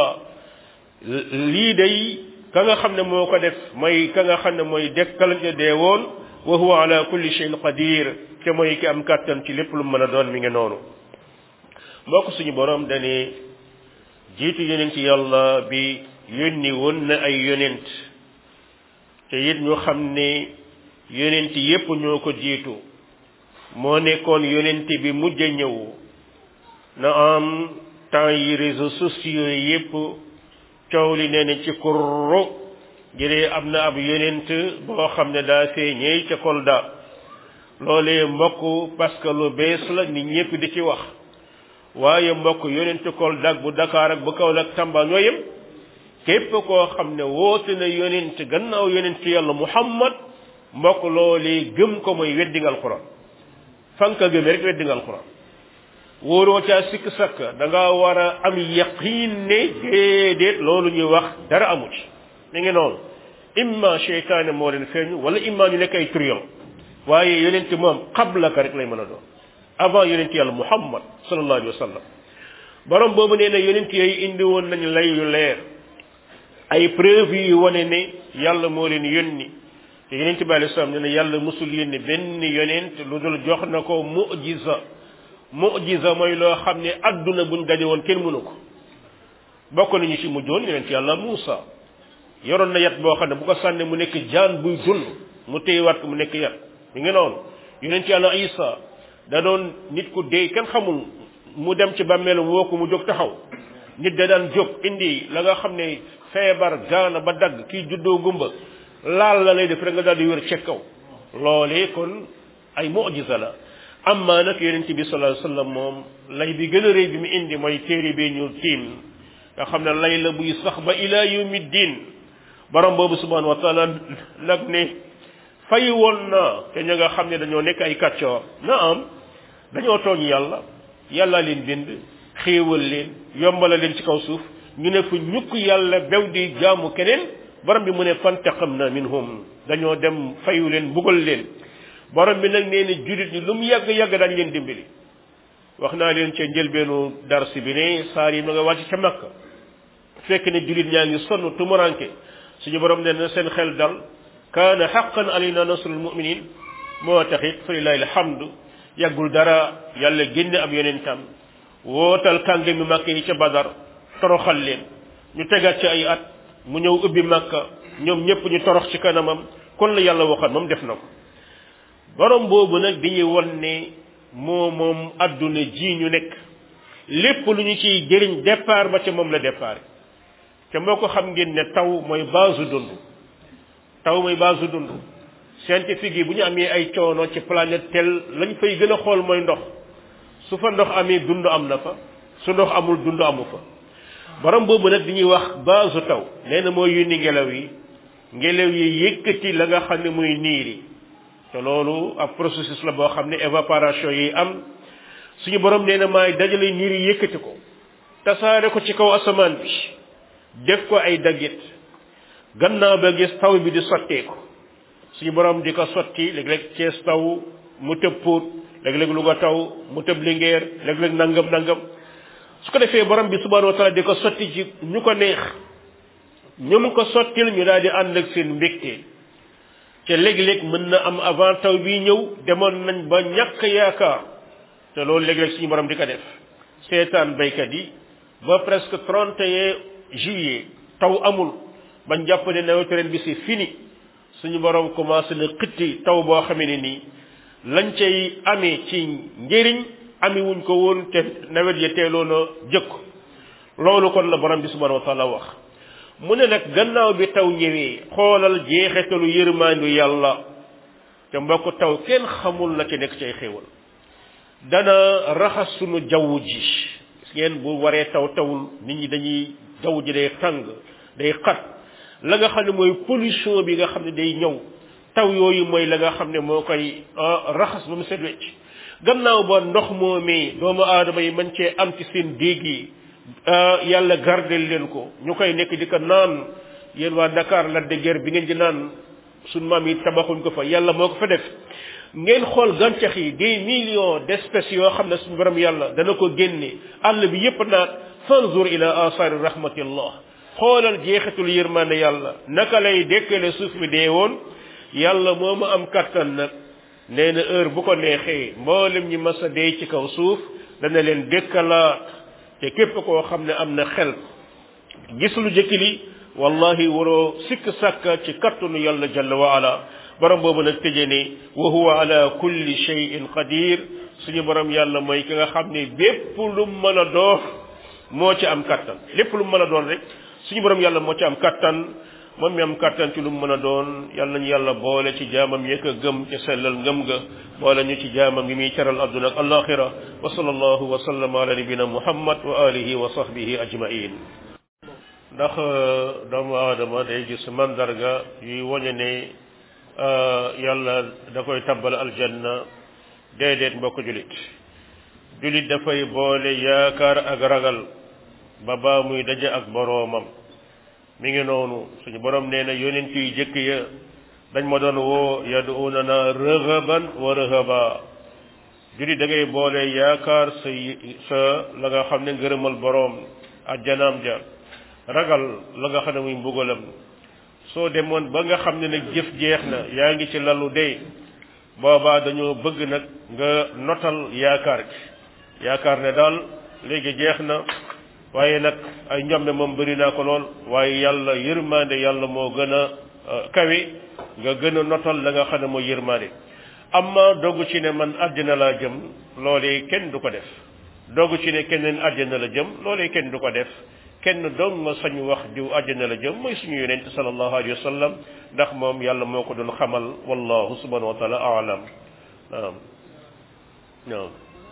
lii day ka nga xam ne moo ko def mooy ka nga xam ne mooy dekkal nga dee woon wa huwa ala kulli shay'in qadir te mooy ki am kàttan ci lépp lu mën a doon mi ngi noonu mbokk suñu borom dane jiitu yonent yàlla bi yónni woon na ay yonent te it ñu xam ne yonent yépp ñoo ko jiitu moo nekkoon yonent bi mujj a ñëw na am temps yi réseaux sociaux yépp coow li nee na ci kurru jëree am na ab yonent boo xam ne daa feeñee ca Kolda loolee mbokk parce que lu bees la nit ñépp di ci wax waaye mbokk yonent Kolda ak bu Dakar ak bu Kaolack Tamba ñoo yem képp koo xam ne woote na yonent gannaaw yonent yàlla Muhammad mbokk loolee gëm ko mooy weddi nga alquran fan ka gëmee rek weddi nga alquran wóoroo caa sikk sakk da nga war a am yaqiin ne déedéet loolu ñuy wax dara amu ci mi ngi noonu imma cheytaane moo leen feeñu wala imma ñu nekk ay trion waaye yonent moom qabla ka rek lay mën a doon avant yonent yàlla muhammad sallallahu alayhi wa sallam borom boobu nee na yonent yooyu indi woon nañu lay yu leer ay preuve yu wane ne yàlla moo leen yónni te yonent bi alayhi salaam nee na yàlla musul yónni benn yonent lu dul jox na ko mu'jiza mu'jiza mooy loo xam ne adduna buñ daje woon kenn mënu ko bokk nañu ci mujjoon yonent yàlla Muusa yoroon na yat boo xam ne bu ko sànne mu nekk jaan buy dund mu téyewaat ko mu nekk yat mi ngi noonu yonent yàlla Isa da doon nit ku dee kenn xamul mu dem ci bàmmeelam woo ko mu jóg taxaw nit da daan jóg indi la nga xam ne feebar gaana ba dagg kii juddoo gumba laal la lay def rek nga daal di wér ca kaw loolee kon ay mu'jiza la amma nag yonent bi sallallahu alayhi wasallam moom lay bi gën a rëy bi mu indi mooy téere bi ñu tiim nga xam ne lay la buy sax ba ila yawmi diin borom boobu subhanahu wa taala nag ne fay woon na te ña nga xam ne dañoo nekk ay kàccoor na am dañoo tooñ yàlla yàlla leen bind xéewal leen yombala leen ci kaw suuf ñu ne fu ñukk yàlla bew di jaamu keneen borom bi mu ne fantaqamna minhum dañoo dem fayu leen bugal leen borom bi nag nee na julit ñi lu mu yàgg yàgg dañ leen dimbali wax naa leen ca njëlbeenu darsi bi ne saar yi ma nga wàcc ca makka fekk ne julit ñaa ngi sonn tumuranke suñu borom nee na seen xel dal kaana xaqan alayna nasrul muminin moo taxit fa lillahi alhamdu yàggul dara yàlla génne ab yonentam wootal kànge mi màkk yi ca badar toroxal leen ñu tegaat ci ay at mu ñëw ubbi màkka ñoom ñëpp ñu torox ci kanamam kon la yàlla waxoon moom def na ko borom boobu nag di ñu won ne moo moom adduna ji ñu nekk lépp lu ñu ciy jëriñ départ ba ca moom la départ te moo ko xam ngeen ne taw mooy base dund taw mooy base dund scientifique yi bu ñu amee ay coono ci planète tel lañ fay gën a xool mooy ndox su fa ndox amee dund am na fa su ndox amul dund amu fa borom boobu nag di ñuy wax base taw nee na mooy yónni ngelaw yi ngelaw yi yëkkati la nga xam ne muy niir yi te loolu ab processus la boo xam ne évaporation yi am suñu borom nee na maay dajale niir yi yëkkati ko tasaare ko ci kaw asamaan bi def ko ay daggit gannaaw ba gis taw bi di sotteeku suñu borom di ko sotti léeg-léeg Cees taw mu tëb Pout léeg-léeg Louga taw mu tëb Linguère léeg-léeg nangam nangam su ko defee borom bi subhanahu wa taala di ko sotti ci ñu ko neex ñu mu ko sottil ñu daal di ànd ak seen mbégte te léeg-léeg mën na am avant taw bi ñëw demoon nañ ba ñàkk yaakaar te loolu léeg-léeg suñu borom di ko def seetaan baykat yi ba presque 31 juillet taw amul bañ jàpp ne nawetu ren bi c'est fini suñu borom commencé na xitti taw boo xamee ne nii lañ cay amee ci njëriñ ami wuñ ko woon te nawet ya teeloon a jëkk loolu kon la borom bi subhanahu wa taala wax mu ne nag gannaaw bi taw ñëwee xoolal jeexetalu yërmaandu yàlla te mbokk taw kenn xamul la ci nekk cay xéewal dana raxas sunu jaww ji ngeen bu waree taw tawul nit ñi dañuy jaww ji day tàng day xat la nga xam ne mooy pollution bi nga xam ne day ñëw taw yooyu mooy la nga xam ne moo koy raxas ba mu set wecc gannaaw ba ndox moomee doomu aadama yi mën cee am ci seen déeg yi yàlla gardel leen ko ñu koy nekk di ko naan yéen waa Dakar la de guerre bi ngeen di naan suñ maam yi tabaxuñ ko fa yàlla moo ko fa def ngeen xool gàncax yi des millions d'espèces yoo xam ne suñu borom yàlla dana ko génne àll bi yépp naat fanzur ila asari rahmatillah xoolal jeexitul yërmande yàlla naka lay dekkale suuf mi dee woon yàlla moo ma am kattan nag nee na heure bu ko neexee mboolem ñi mas a dee ci kaw suuf dana leen dekkalaat te képp koo xam ne am na xel gis lu jëkki li wallahi waroo sikk sàkka ci kattanu yàlla jalla wa ala borom boobu nag tëje ne wa huwa ala kulli shay'in qadir suñu borom yàlla mooy ki nga xam ne bépp lu mën a doon moo ci am kattan lépp lu mën a doon rek suñu borom yàlla moo ci am kattan moom mi am kattan ci lu mu mën a doon yàlla nañu yàlla boole ci jaamam yëkk a gëm ca sellal ngëm ga boole ñu ci jaamam yi muy teral adduna ak alaxira wa sallallahu wa sallama ala nabina muhammad wa alihi wa sahbihi ajmain ndax doomu aadama day gis mandarga yuy woñe ne yàlla da koy tabbal aljanna déedéet mbokk julit julit dafay boole yaakaar ak ragal ba baa muy daje ak boroomam mi ngi noonu suñu borom nee na yonent yu jëkk ya dañ ma doon woo yaduunana rëhaban wa rëhaba julit da ngay boole yaakaar sa sa la nga xam ne ngërëmal boroom ajjanaam ja ragal la nga xam ne muy mbugalam soo demoon ba nga xam ne nag jëf jeex na yaa ngi ci lalu dee boobaa dañoo bëgg nag nga notal yaakaar gi yaakaar ne daal léegi jeex na waaye nag ay njombe moom bëri naa ko lool waaye yàlla yërmande yàlla moo gën a kawe nga gën a notal la nga xam ne mooy yërmande amma dogu ci ne man àddina laa jëm loolee kenn du ko def dogu ci ne keneen àddina la jëm loolee kenn du ko def kenn dong nga sañ wax diw àjjana la jëm mooy suñu yonent sallallahu alayhi wa sallam ndax moom yàlla moo ko doon xamal wallahu subhanahu wa taala aalam naam naam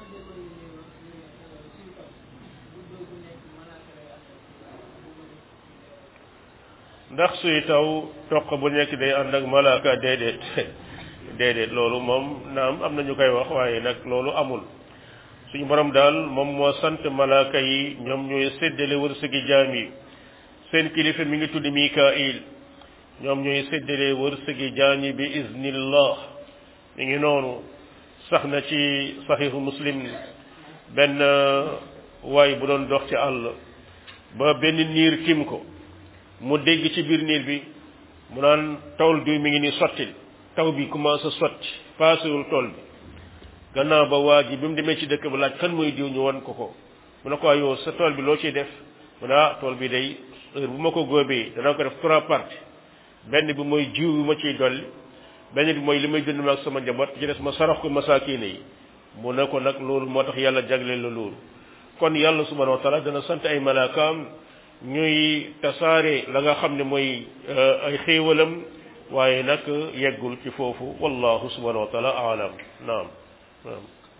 ndax suy taw toq bu nekk day ànd ak malaaka déedéet déedéet loolu moom naam am na ñu koy wax waaye nag loolu amul suñu borom daal moom moo sant malaaka yi ñoom ñooy séddale wërsëgi jaam yi seen kilifa mi ngi tudd Mikail ñoom ñooy séddale wërsëgi jaam yi bi iznillah mi ngi noonu sax na ci saxiixu muslim benn waay bu doon dox ci àll ba benn niir tim ko mu dégg ci biir niir bi mu naan tawul diw mi ngi ni sottil taw bi commencé sotti paasewul tool bi gannaaw ba waa ji bi mu demee ci dëkk ba laaj kan mooy diw ñu wan ko ko mu ne ko yow sa tool bi loo ciy def mu ne ah tool bi day heure bu ma ko góobee danaa ko def trois parties benn bi mooy jiw bi ma ciy dolli benn bi mooy li may dund ma ak sama njaboot ci des ma sarax ko masaakiine yi mu ne ko nag loolu moo tax yàlla jagleel la loolu kon yàlla subhanahu wa taala dana sant ay malaakaam ñuy tasaare la nga xam ne mooy ay xéewalam waaye nag yeggul ci foofu wallahu subhanahu wa taala aalam naam naam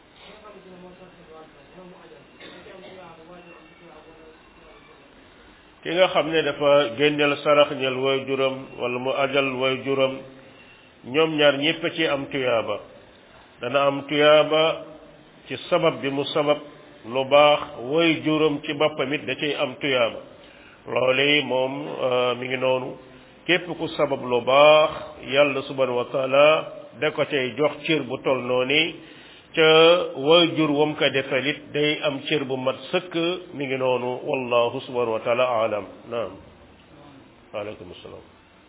ki nga xam ne dafa génneel sarax ñel way juram wala mu ajal way juram ñoom ñaar ñépp ci am tuyaaba dana am tuyaaba ci sabab bi mu sabab lu baax way juram ci boppam it da cay am tuyaaba loole moom mi ngi noonu képp ku sabab lu baax yàlla subhanahu wa taala da ko cay jox cër bu tol noonu ca way jur wam ko defal it day am cër bu mat sëkk mi ngi noonu wallahu subhanahu wa taala alam naam waaleykum salaam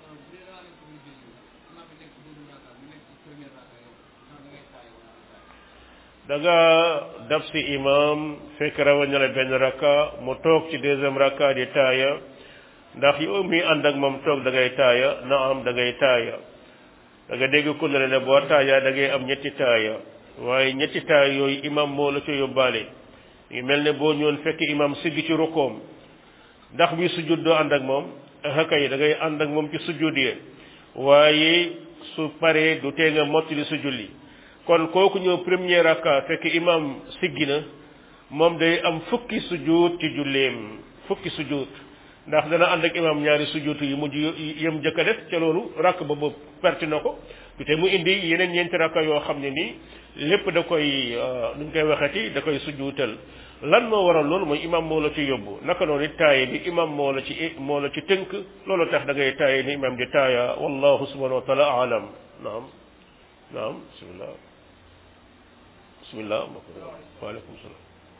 da nga dab si imam fekk rawaña la benn rakka mu toog ci deuxième rakka di taaya ndax yow mi ànd ak moom toog da ngay taaya na am da ngay taaya da nga dégg ku ne ne boo taaya da ngay am ñetti taaya waaye ñetti taaya yooyu imam moo la ca yóbbaale ngi mel ne boo ñëwoon fekk imam siggi ci rukkoom ndax bi sujud doo ànd ak moom haka yi da ngay ànd ak moom ci sujud yi waaye su paree du tee nga mottali su julli kon kooku ñëw premier rakka fekk imam siggi na moom day am fukki sujud ci julleem fukki sujud ndax dana ànd ak imam ñaari sujud yu mujj yëm jëkk a def ca loolu rakk ba boobu perte na ko te mu indi yeneen ñeenti rakka yoo xam ne nii lépp da koy nuñ koy waxati da koy sujuutal lan moo waral loolu mooy imam moo la ci yóbbu naka noonu taaye bi imam moo la ci moo la ci tënk loolu tax da ngay taaye ni imam di taaya wallahu subhanahu wa taala alam naam naam bismillah bismillah waaleykum salaam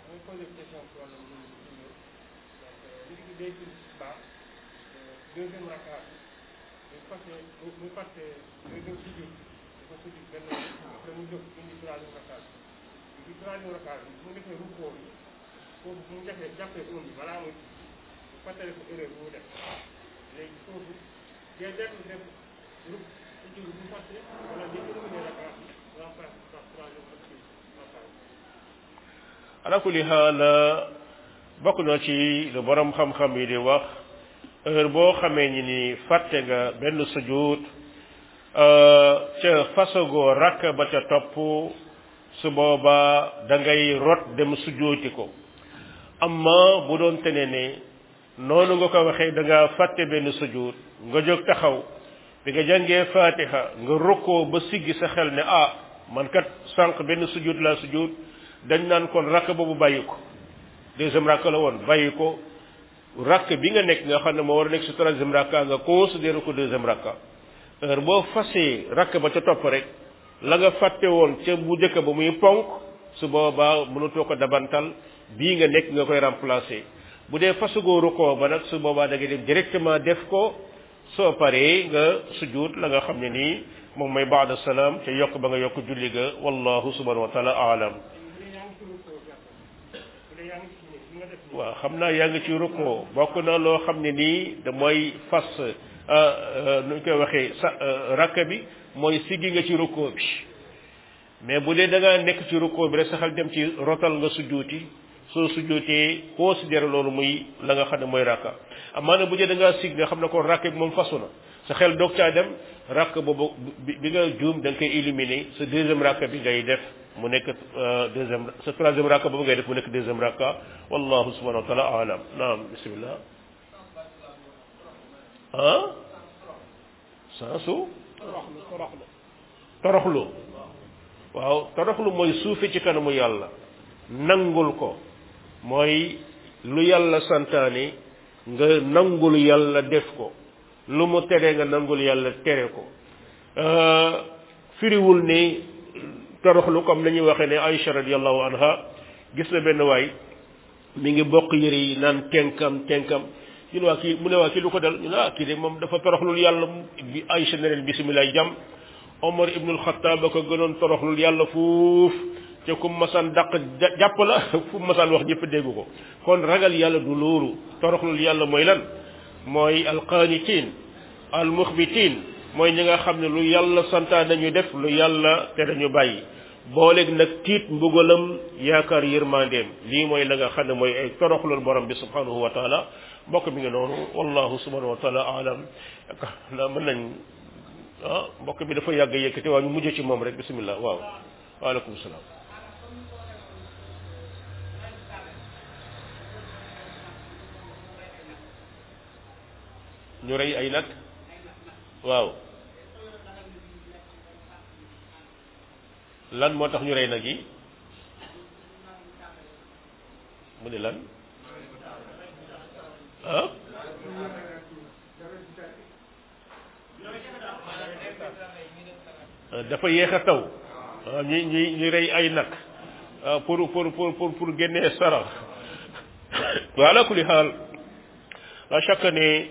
deuxième raka mu fàtte mu fàtte deuxième sujud dafa sujud benn après mu jóg indi troisième raka bi troisième raka bi mu defee rukkoo bi foofu mu defee jàppee oom bi balaa muy mu fàttale ko erreur bu mu def léegi foofu day dellu def ruk sujud bu fàtte wala day terminé raka bi remplace par troisième raka ala kulli xaal bokk na ci lu borom xam-xam yi di wax heure boo xamee ni ni fàtte nga benn sujud ca fasagoo rakk ba ca topp su boobaa da ngay rot dem sujooti ko amma bu doon tene ne noonu nga ko waxee da nga fàtte benn sujud nga jóg taxaw bi nga jàngee fatiha nga rokkoo ba siggi sa xel ne ah man kat sànq benn sujud laa sujud dañ naan kon rakk boobu bàyyi ko deuxième rakk la woon bàyyi ko rakk bi nga nekk nga xam ne moo war a nekk si troisième rakka nga considéré ko deuxième rakka heure boo fasee rakk ba ca topp rek la nga fàtte woon ca bu njëkk ba muy ponk su boobaa mënatoo ko dabantal bii nga nekk nga koy remplacer bu dee fasugoo rukkoo ba nag su boobaa da ngay dem directement def ko soo paree nga sujud la nga xam ne nii moom mooy baada salaam te yokk ba nga yokk julli ga wallahu subhanahu wa taala aalam waaw xam naa yaa ngi ci rukkoo bokk na loo xam ne nii da mooy fas nu ñu koy waxee sa rakk bi mooy siggi nga ci rukkoo bi mais bu dee da ngaa nekk ci rukkoo bi rek saxal dem ci rotal nga sujjuuti soo sujjuutee considéré loolu muy la nga xam ne mooy rakka amaana bu dee da ngaa sigg nga xam ne ko rakk bi moom fasu na sa xel doog caa dem rakk boobu bi nga juum da nga koy éliminer sa deuxième rakk bi ngay def mu nekk deuxième sa troisième rakka boobu ngay def mu nekk deuxième rakka wallahu subhanahu wa taala alam naam bismillah ah sansu toroxlu waaw toroxlu mooy suufe ci kanamu yàlla nangul ko mooy lu yàlla santaane nga nangul yàlla def ko lu mu tere nga nangul yàlla tere ko firiwul ni toroxlu comme la ñuy waxee ne Aïcha radiallahu anha gis na benn waay mi ngi bokk yëre yi naan tenkam tenkam ñu ne waa kii mu ne waa kii lu ko dal ñu ne ah kii de moom dafa toroxlul yàlla bi Aïcha ne leen bisimilah jàmm Omar ibnul Xattaab ba ko gënoon toroxlul yàlla fuuf te ku masaan dàq jàpp la fu masaan wax ñëpp dégg ko kon ragal yàlla du loolu toroxlul yàlla mooy lan mooy alqaanitiin almuxbitiin mooy ñi nga xam ne lu yàlla santaan nañu def lu yàlla te dañu bàyyi booleeg nag tiit mbugalam yaakaar yërmandeem lii mooy la nga xam ne mooy ay toroxlul borom bi subhanahu wa taala mbokk mi ngi noonu wallahu subhanahu wa taala alam na mën nañ ah mbokk bi dafa yàgg yëkkati waaw ñu mujj ci moom rek bismillah waaw waaleykum salaam ñu rey ay nag waaw lan moo tax ñu rey nag yi mu ne lan ah dafa yéex a taw ñi ñi ñi rey ay nag pour pour pour pour pour génnee sarax wa ala kulli xaal la chaque ne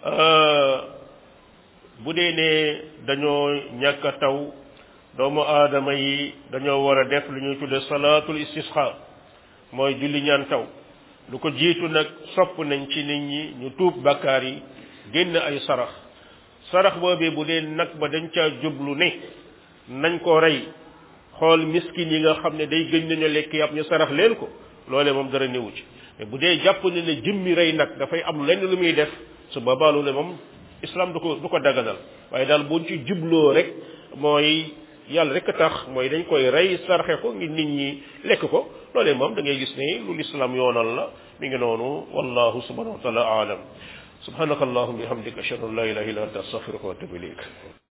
bu dee ne dañoo ñàkk a taw doomu aadama yi dañoo war a def lu ñuy tudde salaatul istisqa mooy julli ñaan taw lu ko jiitu nag sopp nañ ci nit ñi ñu tuub bakkaar yi génn ay sarax sarax boobee bu dee nag ba dañ caa jublu ne nañ ko rey xool miskin yi nga xam ne day gëñ nañu lekk yàpp ñu sarax leen ko loolee moom dara néewu ci mais bu dee jàpp ne ne jëmmi rey nag dafay am lenn lu muy def su boobaa loolu moom islam du ko du ko daganal waaye daal buñ ci jubloo rek mooy yàlla rek tax mooy dañ koy rey sarxe ko ngir nit ñi lekk ko loolee moom da ngay gis ne lu lislaam yoonal la mi ngi noonu wallahu subhanahu wa taala aalam subhanaka allahumma bihamdika ashhadu an la ilaha illa anta astaghfiruka wa atubu ilayk